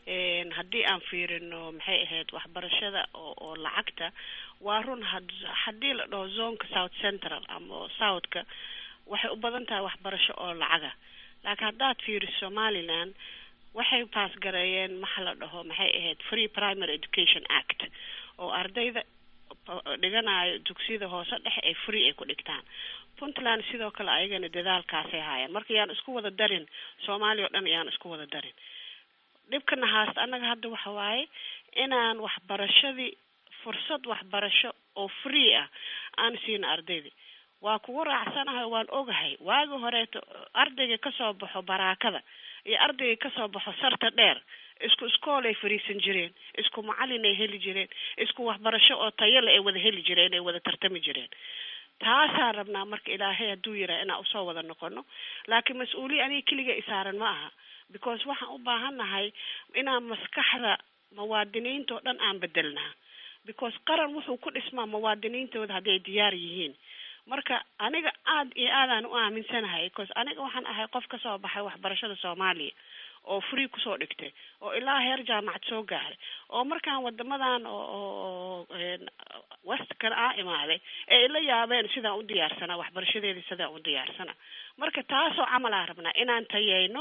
haddii aan fiirino maxay ahayd waxbarashada oo oo lacagta waa run haddii la dhaho zonka south central ama southka waxay u badan tahay waxbarasho oo lacaga laakiin haddaad fiiriso somaliland waxay paas gareeyeen maxa la dhaho maxay ahayd free primary education act oo ardayda dhiganayo dugsiyada hoose dhexe ay free ay ku dhigtaan puntland sidoo kale ayagana dadaalkaasay haayeen marka yaan isku wada darin soomaaliya oo dhan yaan isku wada darin dhibkana haasta annaga hadda waxa waaye inaan waxbarashadii fursad waxbarasho oo free ah aan siina ardayda waa kugu raacsanahay waan ogahay waagi horeeto ardayga kasoo baxo baraakada iyo ardayga kasoo baxo sarta dheer isku iskoolay fariisan jireen isku macalin ay heli jireen isku waxbarasho oo tayale ay wada heli jireen ay wada tartami jireen taasaan rabnaa marka ilaahay hadduu yiraa inaan usoo wada noqono laakiin mas-uuliya aniga keliga isaaran ma aha because waxaan u baahannahay inaan maskaxda muwaadiniinta oo dhan aan bedelnaa because qaran wuxuu ku dhismaa muwaadiniintooda hadday diyaar yihiin marka aniga aad iyo aadaan u aaminsanahay because aniga waxaan ahay qof kasoo baxay waxbarashada soomaaliya oo free kusoo dhigtay oo ilaa heer jaamacad soo gaaray oo markaan wadamadan oo westkan aa imaaday ee ila yaabeen sidaan u diyaarsana waxbarashadeedii sidaan u diyaarsana marka taasoo camal aan rabnaa inaan tayeyno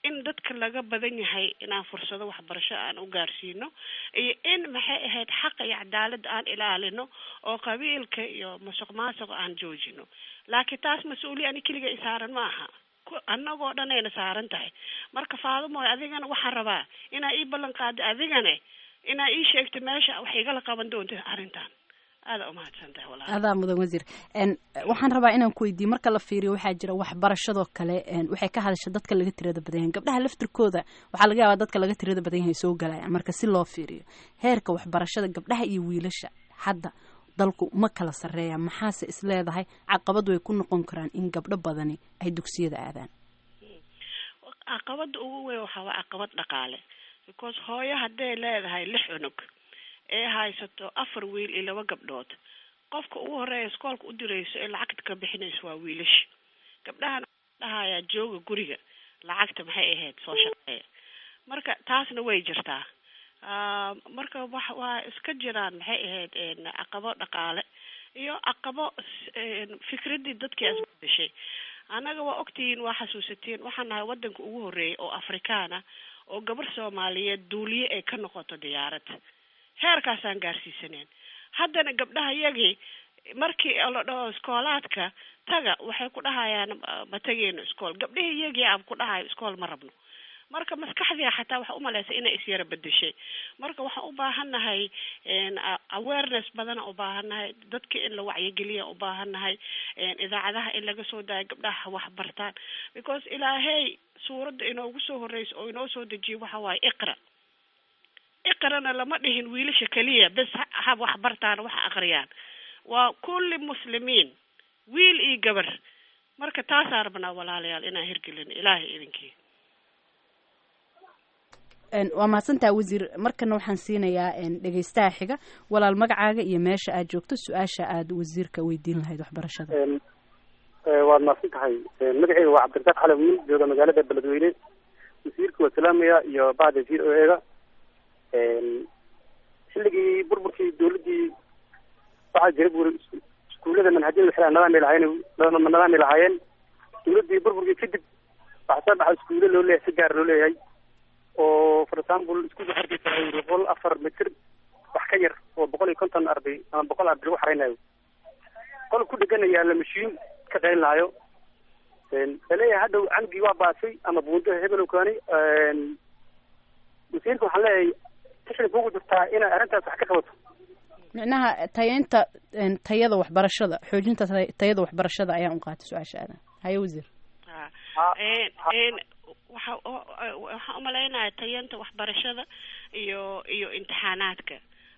in dadka laga badan yahay inaan fursado waxbarasho aan u gaarsiino iyo in maxay ahayd xaqa iyo cadaaladda aan ilaalino oo qabiilka iyo masuq maasuqa aan joojino laakiin taas mas-uuliya ani keliga i saaran ma aha annagoo dhan ayna saaran tahay marka faadumoy adigana waxaan rabaa inaa ii ballan qaada adigane inaa ii sheegto meesha wax igala qaban doonta arrintan aada umahadsan tahay walahi adaa mudan wasiir waxaan rabaa inaan ku weydiiye marka la fiiriyo waxaa jira waxbarashadoo kale waxay ka hadasha dadka laga tirada badan yahay gabdhaha laftirkooda waxaa laga yaabaa dadka laga tirada badan yahay soo galayaan marka si loo fiiriyo heerka waxbarashada gabdhaha iyo wiilasha hadda dalku ma kala sarreeya maxaase is leedahay caqabad way ku noqon karaan in gabdho badani ay dugsiyada aadaan caqabada ugu weyn waxaa waa caqabad dhaqaale because hooyo hadday leedahay lix cunug ee haysato afar wiil iyo laba gabdhood qofka ugu horeeya iskoolka u dirayso ee lacagta ka bixinayso waa wiilasha gabdhahan dhahayaa jooga guriga lacagta maxay ahayd soo shaqeeya marka taasna way jirtaa marka wax waa iska jiraan maxay ahayd caqabo dhaqaale iyo caqabo fikradii dadkii asbadashay annaga waa ogtihiin waa xasuusatiin waxaan nahay wadanka ugu horeeyay oo afrikaana oo gabar soomaaliyeed duuliye ay ka noqoto diyaarad heerkaasaan gaarsiisaneen haddana gabdhaha yagii markii la dhaho iskoolaadka taga waxay ku dhahayaan ma tageyno iskool gabdhihii yagii aan ku dhahayo iskool ma rabno marka maskaxdiia xataa waxa umalaysa inay isyara bedeshay marka waxaan u baahannahay awareness badana u baahannahay dadka in la wacyigeliya u baahannahay idaacadaha in laga soo daayo gabdhaha wax bartaan because ilaahey suuradda inoogu soo horeysa oo inoo soo dejiyo waxa waaye iqra iqrana lama dhihin wiilasha keliya bes ha wax bartaan wax aqriyaan waa kulli muslimiin wiil iyo gabar marka taasaan rabnaa walaalayaal inaan hirgelin ilaahay idinkii waa mahadsantaha wasiir markana waxaan siinayaa dhegeystaha xiga walaal magacaaga iyo meesha aad joogto su-aasha aad wasiirka weydiin lahayd waxbarashada waad mahadsan tahay magaceyga waa cabdirasaaq xale wiil jooga magaalada beledweyne wasiirka waa salaamaya iyo bacda v o ega xilligii burburkii dawladdii waxaa jira buri iskuullada manhajyada waxay nadaami lahaayeen nadaami lahaayeen dawladdii burburkii kadib waxaa soo baxa iskuulle loo leeyahay si gaar loo leeyahay oo for example iskuulka hargeysa ay boqol afar mitir wax ka yar oo boqol iyo konton arday ama boqol arday lagu xareynayo qol ku dheganaya la mashiin ka qayn lahayo laleeyahay hadhow canugii waa baasay ama buundo hebel kaani wasiirka waxaan leeyahay tixda kugu jirtaa inay arrintaas wax ka qabato micnaha tayeynta tayada waxbarashada xoojinta tayada waxbarashada ayaan u qaatay su-aasha aadan haye wasiir waxa waxaan umalaynaya tayanta waxbarashada iyo iyo imtixaanaadka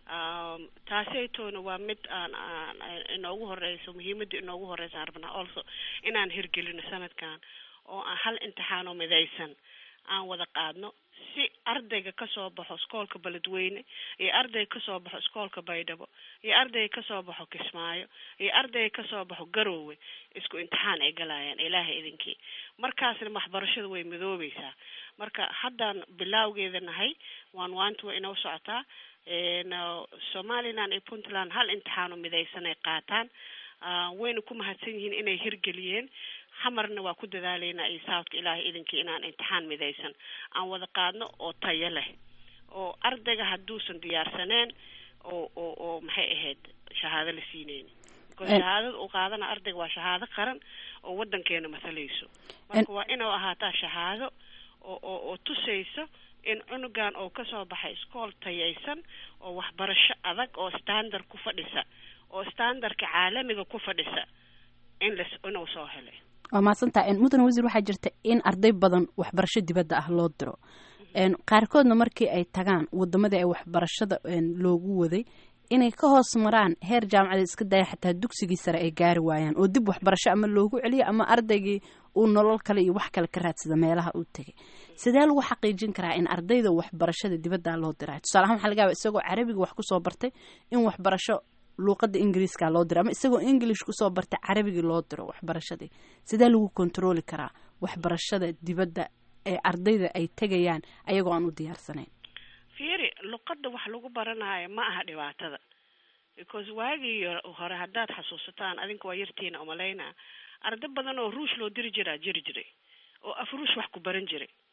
taaseytoona waa mid aan aan inoogu horeyso muhiimada inoogu horeysa aan rabnaa also inaan hirgelino sanadkan oo aan hal imtixaanoo midaysan aan wada qaadno si ardayga kasoo baxo iskoolka beledweyne iyo ardayga kasoo baxo iskoolka baydhabo iyo ardayga kasoo baxo kismaayo iyo ardayga kasoo baxo garoowe isku imtixaan ay galayaan ilaahay idinkii markaasna waxbarashada way midoobeysaa marka haddaan bilaawgeeda nahay waan waanta way inoo socotaa somaliland iyo puntland hal imtixaano midaysan ay qaataan wayna ku mahadsan yihiin inay hirgeliyeen xamarna waa ku dadaaleynaa iyo southka ilaahay idinkii inaan imtixaan midaysan aan wada qaadno oo tayo leh oo ardayga hadduusan diyaarsaneen oo oo oo maxay ahayd shahaado la siineyni because shahaadada uu qaadana ardayga waa shahaado qaran oo wadankeena masalayso marka waa inuu ahaataa shahaado oo oo oo tusayso in cunugan oo kasoo baxay iskool tayaysan oo waxbarasho adag oo standard ku fadhisa oo standardka caalamiga ku fadhisa in las inuu soo helay waa mahadsantaha mudane wasiir waxaa jirta in arday badan waxbarasho dibadda ah loo diro qaarkoodna markii ay tagaan wadamadii ay waxbarashada loogu waday inay ka hoos maraan heer jaamacadeed iska daya xataa dugsigii sare ay gaari waayaan oo dib waxbarasho ama loogu celiyo ama ardaygii uu nolol kale iyo wax kale ka raadsada meelaha uu tegay sidee lagu xaqiijin karaa in ardayda waxbarashada dibadda loo dirayo tusaale ahaan waxa laga yaaba isagoo carabiga wax kusoo bartay in waxbarasho luuqada ingiriiska loo diro ama isagoo english kusoo bartay carabigii loo diro waxbarashadii sidee lagu kontroli karaa waxbarashada dibadda ee ardayda ay tegayaan ayagoo aan u diyaarsanayn fiiri luqada wax lagu baranayo ma aha dhibaatada because waagii hore haddaad xasuusataan adinka waa yartiina umalaynaa arday badan oo ruush loo diri jiraa jiri jiray oo af ruush wax ku baran jiray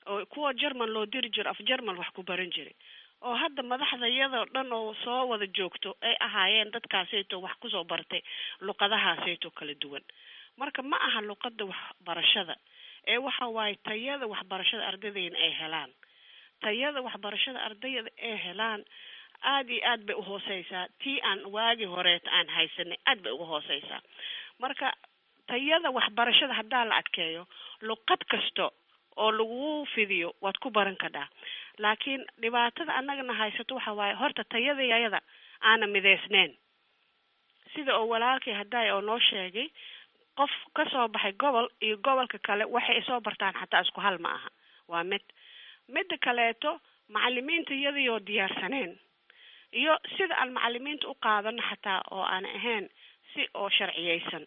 oo kuwa german loo diri jiro af german wax ku baran jiray oo hadda madaxda iyadoo dhan oo soo wada joogto ay ahaayeen dadkaasayto wax kusoo bartay luqadahaasayto kala duwan marka ma aha luqada waxbarashada ee waxa waaye tayada waxbarashada ardaydeena ay helaan tayada waxbarashada ardayda ay helaan aada iyo aad bay uhooseysaa tii aan waagi horeeta aan haysanay aad bay uga hooseysaa marka tayada waxbarashada haddaa la adkeeyo luqad kasta oo lagu fidiyo waad ku baran kadhaa laakiin dhibaatada annagana haysato waxa waaye horta tayadayada aana mideysneyn sida oo walaalkii haddaay oo noo sheegay qof kasoo baxay gobol iyo gobolka kale waxay soo bartaan xataa isku hal ma aha waa mid midda kaleeto macalimiinta iyadayoo diyaarsaneen iyo sida aan macalimiinta u qaadano xataa oo aan ahayn si oo sharciyeysan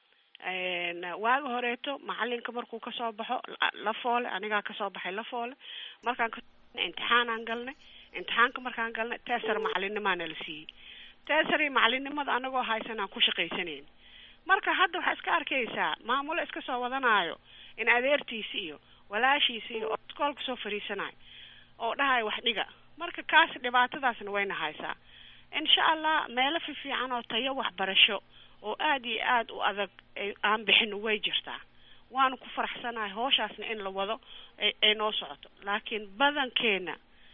waagi horeeto macalinka markuu kasoo baxo la foole anigaa kasoo baxay la foole markaan ka imtixaanaan galnay imtixaanka markaan galnay teesar macalinimaana la siiyey teesari macalinimada anagoo haysan aan ku shaqaysanayn marka hadda waxaa iska arkaysaa maamulo iska soo wadanaayo in adeertiisi iyo walaashiisi iyo oo iskoolka soo fariisanayo oo dhahayo wax dhiga marka kaas dhibaatadaasna wayna haysaa insha allah meelo fifiican oo tayo waxbarasho oo aada iyo aada u adag aan bixin way jirtaa waanu ku faraxsanahay hooshaasna in la wado ay noo socoto laakiin badankeena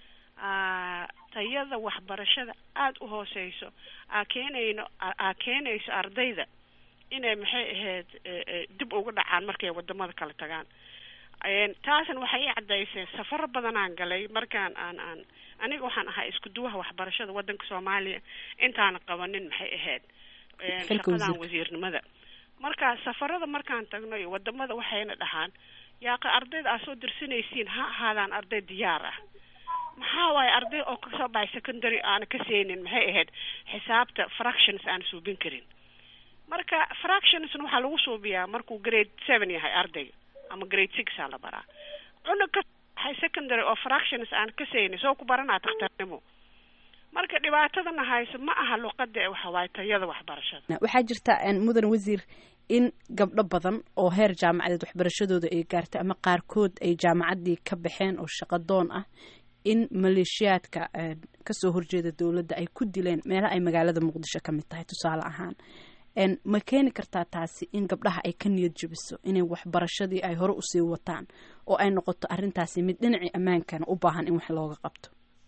tayada waxbarashada aada u hooseyso aa keenayno aa keenayso ardayda inay maxay ahayd dib uga dhacaan markay wadamada kala tagaan taasna waxay i cadayseen safaro badanaan galay markaan aan aan aniga waxaan ahaa isku duwaha waxbarashada wadanka soomaaliya intaana qabanin maxay ahayd shaqadan wasiirnimada marka safarada markaan tagno iyo wadamada waxayna dhahaan yaaqa ardayda aad soo dirsanaysiin ha ahaadaan arday diyaar ah maxaa waaye arday oo kasoo baxay secondary aana ka seenin maxay ahayd xisaabta fractions aan suubin karin marka fractionsna waxaa lagu suubiyaa markuu grade seven yahay ardayga ama grade six aa la baraa cunug ka baxay secondary oo fractions aan ka seenin soo ku baranaa takhtarnimo marka dhibaatadana hayso ma aha luqada waxa waaye tayada waxbarashada waxaa jirta mudan wasiir in gabdho badan oo heer jaamacadeed waxbarashadooda ay gaartay ama qaarkood ay jaamacaddii ka baxeen oo shaqadoon ah in maleeshiyaadka kasoo horjeeda dowladda ay ku dileen meelaha ay magaalada muqdisho ka mid tahay tusaale ahaan ma keeni kartaa taasi in gabdhaha ay ka niyad jabiso inay waxbarashadii ay hore usii wataan oo ay noqoto arrintaasi mid dhinacii ammaankana u baahan in wax looga qabto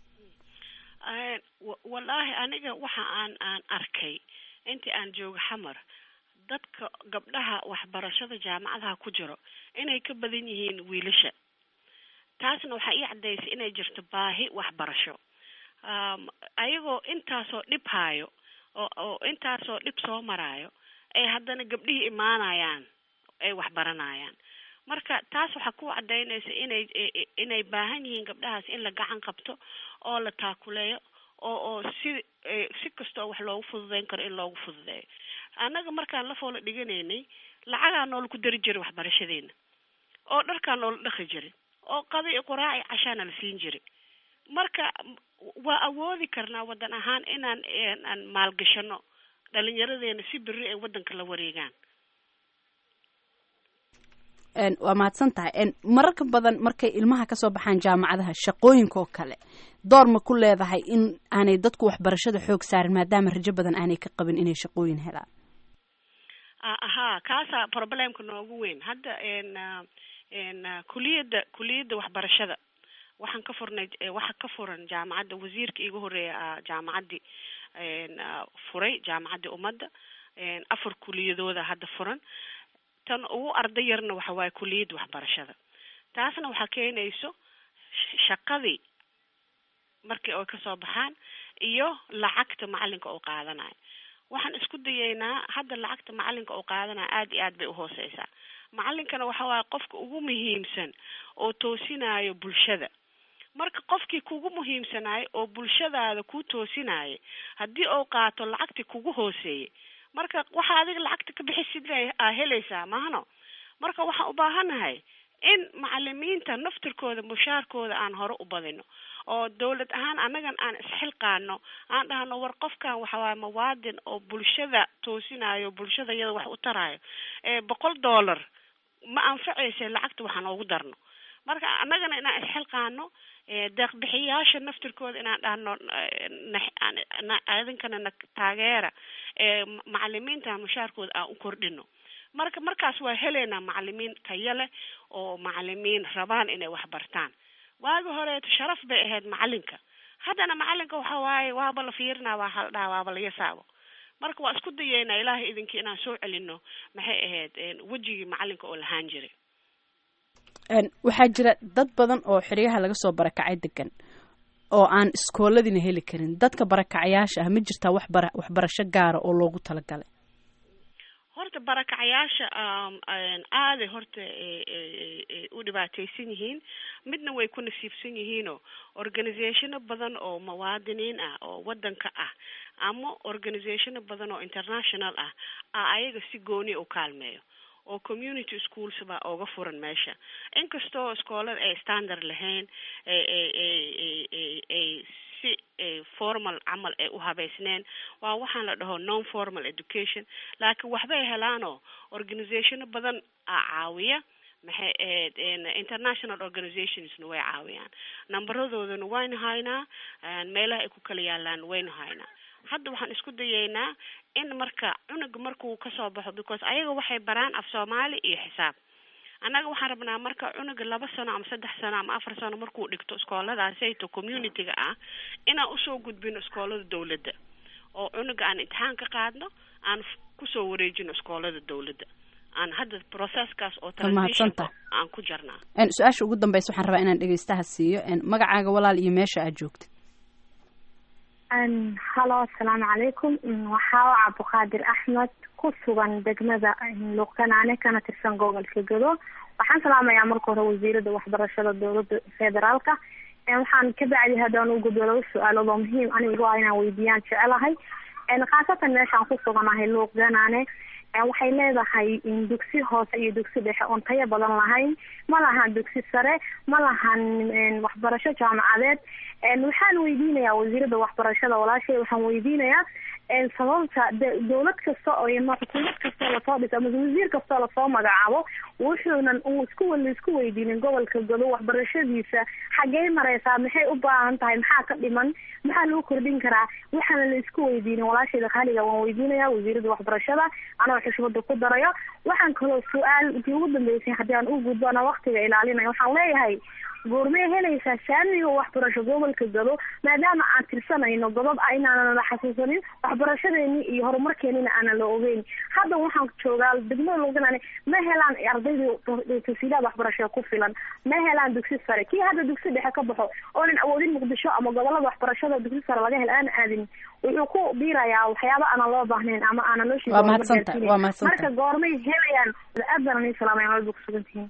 wallaahi aniga waxa aan aan arkay intii aan joogo xamar dadka gabdhaha waxbarashada jaamacadaha ku jiro inay ka badan yihiin wiilasha taasna waxaa ii cadaysay inay jirto baahi waxbarasho ayagoo intaasoo dhib haayo oo oo intaasoo dhib soo maraayo ay haddana gabdhihii imaanayaan ay waxbaranayaan marka taas waxaa ku cadaynaysa inay inay baahan yihiin gabdhahaas in la gacan qabto oo la taakuleeyo oo oo si si kasta oo wax loogu fududeyn karo in loogu fududeeyo annaga markaan la foola dhiganaynay lacagaa noola ku dari jiray waxbarashadeena oo dharkaa noola dhaqi jiray oo qadi i quraaci cashaana la siin jiray marka waa awoodi karnaa wadan ahaan inaan aan maalgashano dhalinyaradeena si beri ay wadanka la wareegaan waa mahadsan tahay mararka badan markay ilmaha kasoo baxaan jaamacadaha shaqooyinka oo kale door ma ku leedahay in aanay dadku waxbarashada xoog saarin maadaama rajo badan aanay ka qabin inay shaqooyin helaan ahaa kaasaa problemka noogu weyn hadda n kuliyadda kuliyadda waxbarashada waxaan ka furnay waxa ka furan jaamacadda wasiirka iga horeeya jaamacaddii furay jaamacaddii ummadda afar kuliyadooda hadda furan tan ugu arday yarna waxa waaye kuliyadda waxbarashada taasna waxaa keenayso shaqadii markii ay kasoo baxaan iyo lacagta macalinka uu qaadanayo waxaan isku dayeynaa hadda lacagta macalinka uu qaadanayo aada iyo aad bay uhooseysaa macalinkana waxa waaye qofka ugu muhiimsan oo toosinayo bulshada marka qofkii kugu muhiimsanayo oo bulshadaada ku toosinaya haddii uu qaato lacagtii kugu hooseeyay marka waxa adiga lacagta ka bixisid aa helaysaa maahno marka waxaan u baahanahay in macalimiinta naftirkooda mushaarkooda aan hore u badino oo dawlad ahaan annagan aan isxilqaano aan dhahno war qofkan waxawaaye mawaadin oo bulshada toosinayo bulshada iyada wax u tarayo ee boqol dollar ma anfacaysa lacagta waxaan ugu darno marka annagana inaan isxilqaano deeqbixiyaasha naftirkooda inaan dhahno idinkana na taageera macalimiinta mushaarkooda aan u kordhino marka markaas waa heleynaa macalimiin tayo leh oo macalimiin rabaan inay wax bartaan waagi horeeto sharaf bay ahayd macalinka haddana macalinka waxa waaye waaba la fiirinaa waa haldhaa waaba la yasaabo marka waa isku dayeynaa ilaahay idinkii inaan soo celino maxay ahayd wejigii macalinka oo lahaan jiray waxaa jira dad badan oo xeryaha laga soo barakacay degan oo aan iskooladiina heli karin dadka barakacayaasha ah ma jirtaa waxbara waxbarasho gaara oo loogu talagalay horta barakacayaasha aaday horta u dhibaateysan yihiin midna way ku nasiibsan yihiinoo organizationo badan oo muwaadiniin ah oo wadanka ah ama organizationo badan oo international ah a ayaga si gooni u kaalmeeyo oo community schools baa oga furan meesha inkastoo iskoolada ay standard lahayn ay si formal camal ay u habeysneen waa waxaan la dhaho non formal education laakiin waxbay helaanoo organizationo badan a caawiya maxay ahayd international organizationsna way caawiyaan numberadoodana waynu haynaa meelaha ay ku kala yaalaan waynu haynaa hadda waxaan isku dayeynaa in marka cunuga markuu kasoo baxo because ayaga waxay baraan af soomaali iyo xisaab annaga waxaan rabnaa marka cunuga laba sano ama saddex sano ama afar sano markuu dhigto iskooladaasayto community-ga ah inaan usoo gudbino iskoolada dawladda oo cunuga aan imtixaan ka qaadno aan kusoo wareejino iskoolada dawladda aan hadda processkaas oo mahadsantaha aan ku jarnaa su-aasha ugu dambeysa waxaan rabaa inaan dhegeystaha siiyo magacaaga walaal iyo meesha aad joogta hallo asalaamu calaykum waxaa cabdiqaadir axmed ku sugan degmada luuqkanaane kana tirsan gobolka gado waxaan salaamayaa marka hore wasiirada waxbarashada dowlada federaalka waxaan ka bacdi haddaan u gudbo laba su-aalood oo muhiim anigu ah inaan weydiiyaan jecelahay khaasatan meeshaan ku suganahay luuqganaane waxay leedahay dugsi hoose iyo dugsi dhexe oon tayo badan lahayn ma lahan dugsi sare ma lahan waxbarasho jaamacadeed waxaan weydiinayaa wasiirada waxbarashada walaashay waxaan weydiinayaa sababta dowlad kasta oo xukuumad kastoo lasoo dhiso ama wasiir kastoo lasoo magacaabo wuxuunan isku laisku weydiinin gobolka gado waxbarashadiisa xaggey mareysaa maxay u baahan tahay maxaa ka dhiman maxaa lagu kordhin karaa waxaana la isku weydiinin walaashayda khaliga waan weydiinaya wasiirada waxbarashada anoo xushmada ku darayo waxaan kaloo su-aal intii ugu dambeysay haddii aan u gudbo ana waktiga ilaalinaya waxaan leeyahay goormee helaysaa saamiga waxbarasho gobolka gado maadaama aan tirsanayno godob a inaanan la xasuusanin waxbarashadeeni iyo horumarkeenina aanan la ogeyn hadda waxaan joogaa degmada luuganane ma helaan ardaydii tasiilaad waxbarasho ku filan ma helaan dugsi sare kii hadda dugsi dhexe ka baxo oonan awoodin muqdisho ama gobolada waxbarashada dugsi sare laga hel aan aadin wuxuu ku biirayaa waxyaaba aanan loo baahnayn ama aanan loo waa mahadsantahay waa mahadsantahay marka goormay helayaan aad baan ani salaamay walba kusugantihiin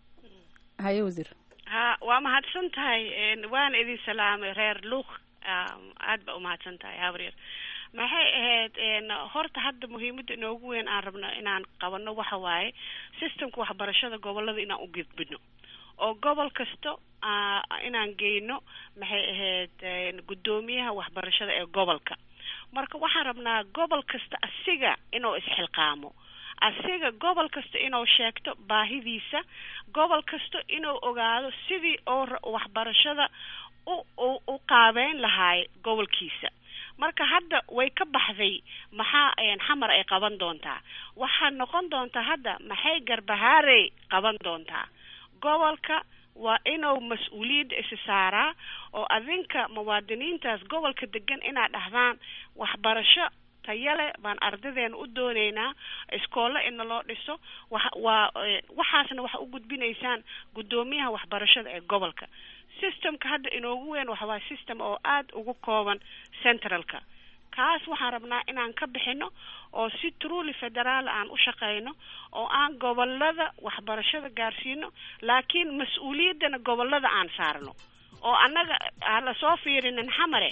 haye wasiir ha waa mahadsan tahay waana idin salaamay reer luuq aad ba umahadsan tahay habreer maxay ahayd horta hadda muhiimada inoogu weyn aan rabno inaan qabano waxa waaye systemka waxbarashada gobolada inaan u gudbino oo gobol kasta inaan geyno maxay ahayd guddoomiyaha waxbarashada ee gobolka marka waxaan rabnaa gobol kasta asiga inuu isxilqaamo asiga gobol kasta inuu sheegto baahidiisa gobol kasta inuu ogaado sidii oo waxbarashada u u qaabeyn lahaay gobolkiisa marka hadda way ka baxday maxaa xamar ay qaban doontaa waxaa noqon doontaa hadda maxay garbahaarey qaban doontaa gobolka waa inuu mas-uuliyadda isi saaraa oo adinka muwaadiniintaas gobolka degan inaad dhahdaan waxbarasho tayale baan ardadeena u dooneynaa iskoolo ina loo dhiso wa waa waxaasna waxa u gudbinaysaan guddoomiyaha waxbarashada ee gobolka systemka hadda inoogu weyn waxa waa system oo aada ugu kooban centralka kaas waxaan rabnaa inaan ka bixino oo si truly federaal aan u shaqeyno oo aan gobolada waxbarashada gaarsiino laakiin mas-uuliyaddana gobolada aan saarno oo annaga aan lasoo fiirinin xamare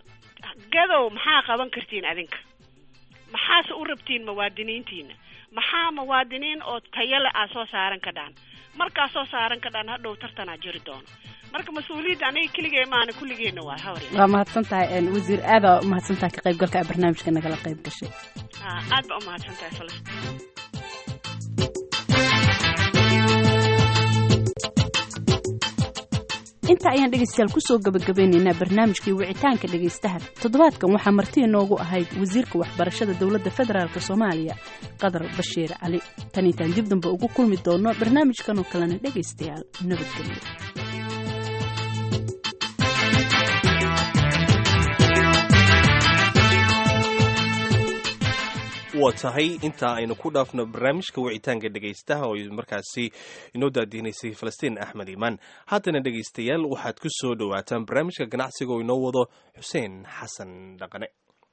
gadow maxaa qaban kartiin adinka maxaase u rabtiin muwaadiniintiina maxaa muwaadiniin oo tayale aa soo saaran ka dhaan markaa soo saaran ka dhaan hadhow tartanaa jiri doono marka mas-uuliyadda aniga keligee maana kulligeena waa hawr waa mahadsan tahay wasiir aada umahadsan tahay ka qaybgalka a barnaamijka nagala qayb gashay aad ba umahadsan tahay falastiin inta ayaan dhegaystayaal kusoo gabagabeynaynaa barnaamijkii wicitaanka dhegaystaha toddobaadkan waxaa marti inoogu ahayd wasiirka waxbarashada dowladda federaalk soomaaliya qadar bashiir cali tan intaan dib dambe ugu kulmi doono barnaamijkan oo kalena dhegaystayaal nabadgelyo waa tahay intaa aynu ku dhaafno barnaamijka wicitaanka dhegaystaha oo markaasi inoo daadihnaysay falastiin axmed iimaan haddana dhegaystayaal waxaad ku soo dhowaataan barnaamijka ganacsiga oo inoo wado xuseen xasan dhaqane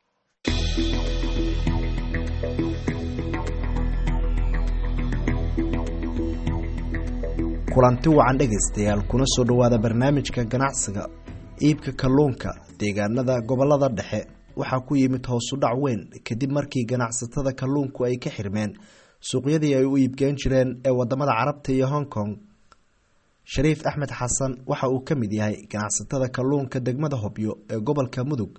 kulanti wacan dhegaystayaal kuna soo dhowaada barnaamijka ganacsiga iibka kalluunka deegaanada gobolada dhexe waxaa ku yimid hoosudhac weyn kadib markii ganacsatada kalluunku ay ka xirmeen suuqyadii ay u iibgeen jireen ee wadamada carabta iyo hong kong shariif axmed xasan waxa uu ka mid yahay ganacsatada kalluunka degmada hobyo ee gobolka mudug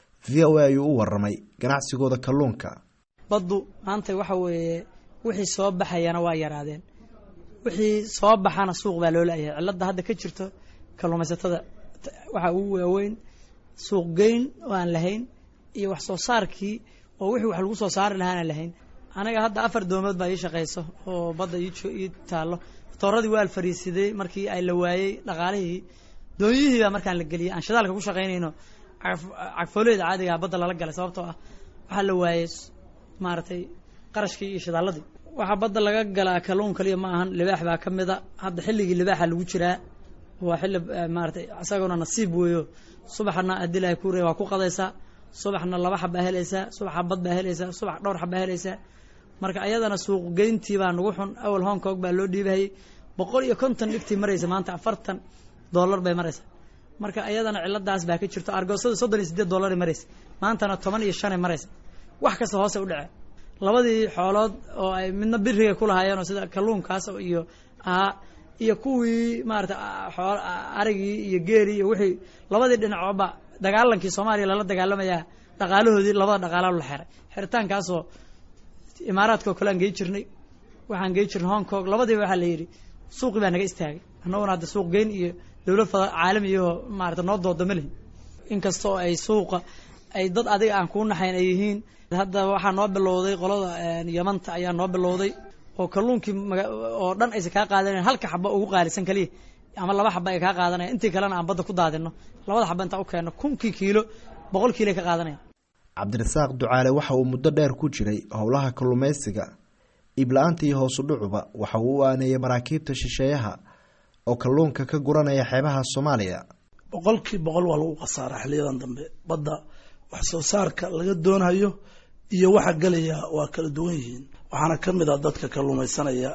v o a ayuu u waramay ganacsigooda kalluunka baddu maanta waxa weeye wixii soo baxayana waa yaraadeen wixii soo baxana suuq baa loo laayahay cilada hadda ka jirto kalluumaysatada waxaa ugu waaweyn suuq geyn oo aan lahayn iyo wax soo saarkii oo wixii wax lagu soo saari lahaana lahayn anaga hadda afar doomood baa ii shaqayso oo badda ii taallo tooradii waa alfariisiday markii ay la waayey dhaqaalihii doonyihii baa markaan la geliyay aan shidaalka ku shaqaynayno cagfooleyda caadigaa badda lala galay sababtoo ah waxaa la waayey maaragtay qarashkii iyo shidaaladii waxaa badda laga galaa kalluun kaliya ma ahan libaax baa ka mida hadda xilligii libaaxa lagu jiraa waa xilli maaratay isaguna nasiib weeyo subaxna haddii ilahay ku reey waa ku qadaysaa subaxna laba xabaa helaysaa subax xabad baa helaysaa subax dhowr xabaa helaysaa marka ayadana suuq geyntii baa nagu xun awal hong kong baa loo dhiibahayay boqol iyo konton dhigtii maraysa maanta afartan dollar bay maraysa marka ayadana ciladaas baa ka jirto argoosada soddon iyo sideed dollari maraysa maantana toban iyo shanay maraysa wax kasta hoose u dhacee labadii xoolood oo ay midna biriga ku lahaayeen oo sida kalluunkaas iyo ahaa iyo kuwii maarata xool arigii iyo geerii iyo wixii labadii dhinacooba dagaalankii soomaaliya lala dagaalamayaa dhaqaalahoodii labada dhaqaala la xeray xiritaankaasoo imaaraadka oo kale aan gey jirnay waxaan gey jirnay hong kong labadiiba waxaa la yidhi suuqii baa naga istaagay annaguna hadda suuq geyn iyo dowlad fada caalamiyahoo maarata noo dooda ma lihin inkastoo ay suuqa ay dad adiga aan kuu naxayn ay yihiin hadda waxaa noo bilowday qolada yamanta ayaa noo bilowday oo kalluunkii oo dhan aysan kaa qaadanayn halka xaba ugu qaalisan kaliya ama laba xaba ay kaa qaadanaya intii kalena aan badda ku daadino labada xaba intaan u keenno kunkii kiilo boqol kiilo ay ka qaadanaya cabdirasaaq ducaale waxa uu muddo dheer ku jiray howlaha kalluumaysiga iibla-aanta iyo hoosu dhucuba waxa uu u aaneeyay maraakiibta shisheeyaha oo kalluunka ka guranaya xeebaha soomaaliya boqolkii boqol waa lagu khasaaraa xiliyadan dambe badda wax soo saarka laga doonayo iyo waxa gelaya waa kala duwan yihiin waxaana ka mid ah dadka kalluumaysanaya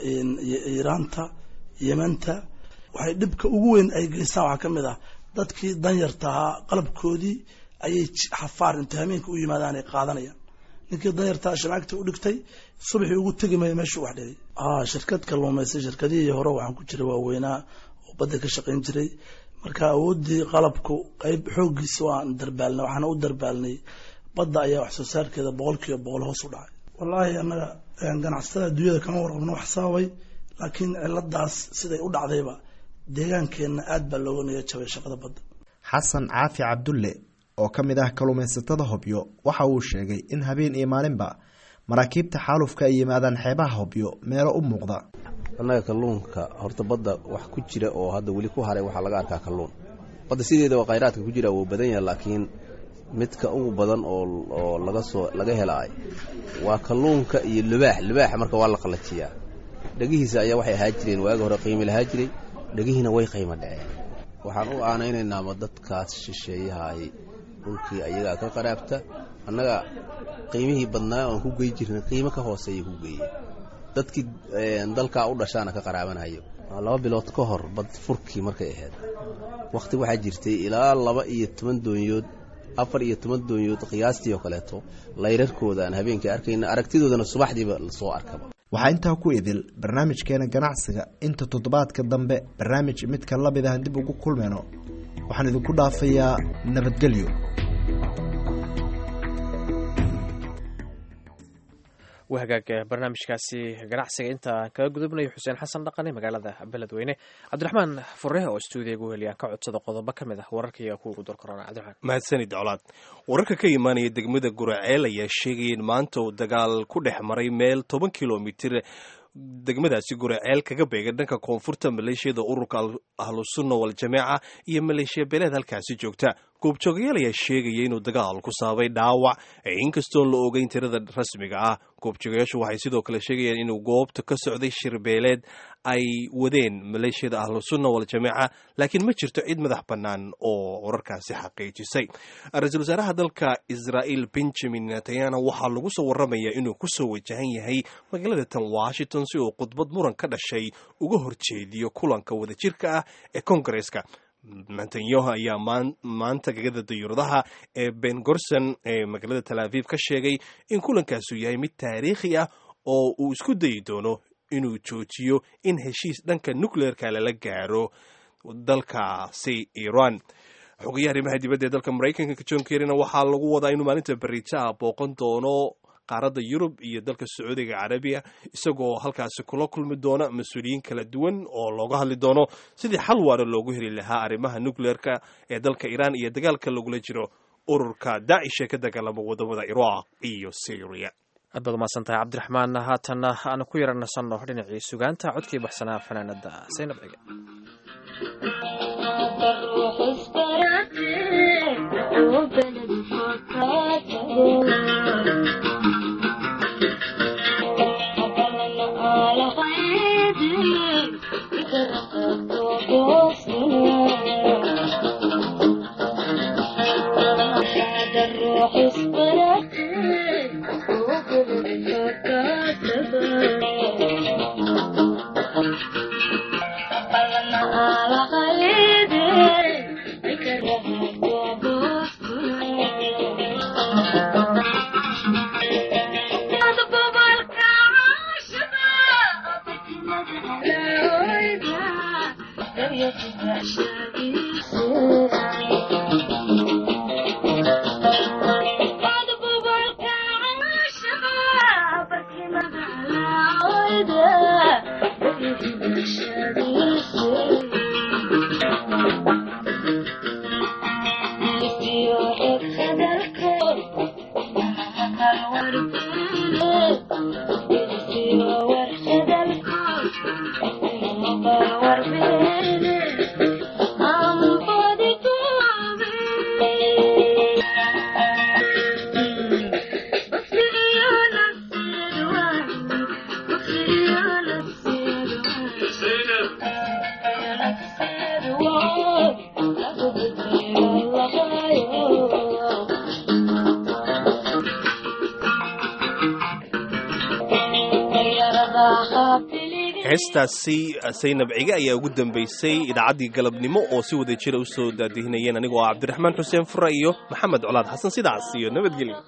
iiraanta yemanta waxay dhibka ugu weyn ay geystaan waxaa ka mid ah dadkii danyartahaa qalabkoodii ayay xafaar inta hameenka u yimaadaan ay qaadanayaan ninkii danyartaha shamaagta u dhigtay subaxii ugu tegi maya meeshuu wax dhigay shirkad kalluumaysa shirkadihii hore waxaan ku jiray waaweynaa oo badda ka shaqayn jiray marka awooddii qalabku qeyb xooggiisa waan darbaalnay waxaana u darbaalnay badda ayaa wax soo saarkeeda boqol kiiba boqol hoos u dhacay wallaahi annaga ganacsatada adduunyada kama warqabno wax sababay laakiin ciladaas siday u dhacdayba deegaankeenna aad baa looga niga jabay shaqada badda xasan caafi cabdulle oo ka mid ah kalluumaysatada hobyo waxa uu sheegay in habeen iyo maalinba maraakiibta xaalufka ay yimaadaan xeebaha hobyo meelo u muuqda annaga kalluunka horta badda wax ku jira oo hadda weli ku haray waxaa laga arkaa kalluun badda sideeda waa khayraadka ku jira wuu badan yahay laakiin midka ugu badan oo laga soo laga helaay waa kalluunka iyo libaax libaaxa marka waa la qallajiyaa dhegihiisa ayaa waxay ahaa jireen waagi hore qiimi lahaa jiray dhegihiina way qiimo dhaceen waxaan u aanaynaynaa dadkaas shisheeyahay dhulkii ayagaa ka qaraabta annaga qiimihii badnaa oan ku gey jirnay qiimo ka hooseeya ku geeye dadkii dalkaa u dhashaana ka qaraabanayo laba bilood ka hor bad furkii markay ahayd wakhti waxaa jirtay ilaa laba iyo toban doonyood afar iyo toban doonyood qiyaastii oo kaleeto layrarkooda aan habeenkii arkayna aragtidoodana subaxdiiba lasoo arkaba waxaa intaa ku idil barnaamijkeena ganacsiga inta toddobaadka dambe barnaamij midka lamid ahan dib ugu kulmayno waxaan idinku dhaafayaa nabadgelyo waa hagaag barnaamijkaasi ganacsiga intaan kaga gudubnayo xuseen xasan dhaqane magaalada beledweyne cabdiraxmaan fure oo stuudiyaga uheliyaan ka codsada qodobo ka mid ah wararkaiga kuwa ugu door korona cabdiraxmaan mahadsanid colaad wararka ka imaanaya degmada guraceel ayaa sheegaya in maanta uu dagaal ku dhex maray meel toban kilomitir degmadaasi guraceel kaga beegan dhanka koonfurta maleeshiyada ururka ahlusunna waljamaaca iyo maleeshiya beeleed halkaasi joogta goobjoogayaal ayaa sheegaya inuu dagaal ku saabay dhaawac inkastoon la ogeyn tirada rasmiga ah goobjoogayaashu waxay sidoo kale sheegayaan inuu goobta ka socday shirbeeleed ay wadeen maleeshiyada ahlusunna waljamaaca laakiin ma jirto cid madax bannaan oo wararkaasi xaqiijisay ra-iisul wasaaraha dalka israa'iil benjamin netanyahu waxaa lagu soo waramayaa inuu kusoo wajahan yahay magaalada tan washington si uu khudbad muran ka dhashay uga horjeediyo kulanka wadajirka ah ee kongareska netanyahu ayaa maanta gegada dayuuradaha ee ben gorson ee magaalada tal aviv ka sheegay in kulankaasu yahay mid taariikhi ah oo uu isku dayi doono inuu joojiyo in heshiis dhanka nucleerka lala gaaro dalkaasi iran xogayaha arrimaha dibadda ee dalka maraykanka john kerryna waxaa lagu wadaa inuu maalinta beritaa booqan doono qaaradda yurub iyo dalka sacuudiga carabiya isagoo halkaasi kula kulmi doona mas-uuliyiin kala duwan oo looga hadli doono sidii xal waara loogu heli lahaa arrimaha nucleerka ee dalka iran iyo dagaalka lagula jiro ururka daacish ee ka dagaalama wadamada iraq iyo syria aad baad umahadsan tahay cabdiraxmaan haatanna aanu ku yara nasanno dhinacii sugaanta codkii baxsanaa fanaanada saynab cige heestaasi saynab cige ayaa ugu dambaysay idaacaddii galabnimo oo si wada jira u soo daadihinayeen anigoo ah cabdiraxmaan xuseen fura iyo maxamed colaad xasan sidaas iyo nabadgelyo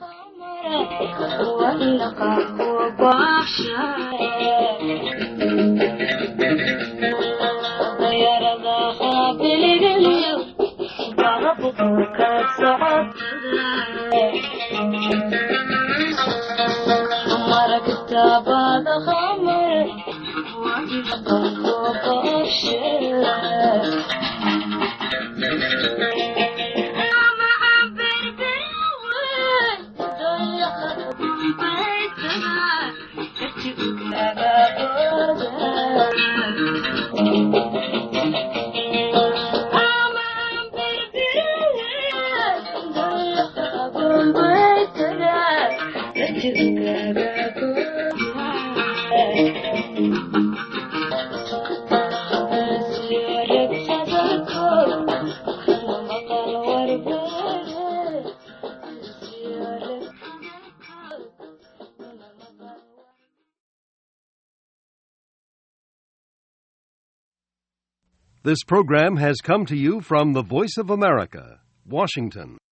This program has come to you from the Voice of America, Washington.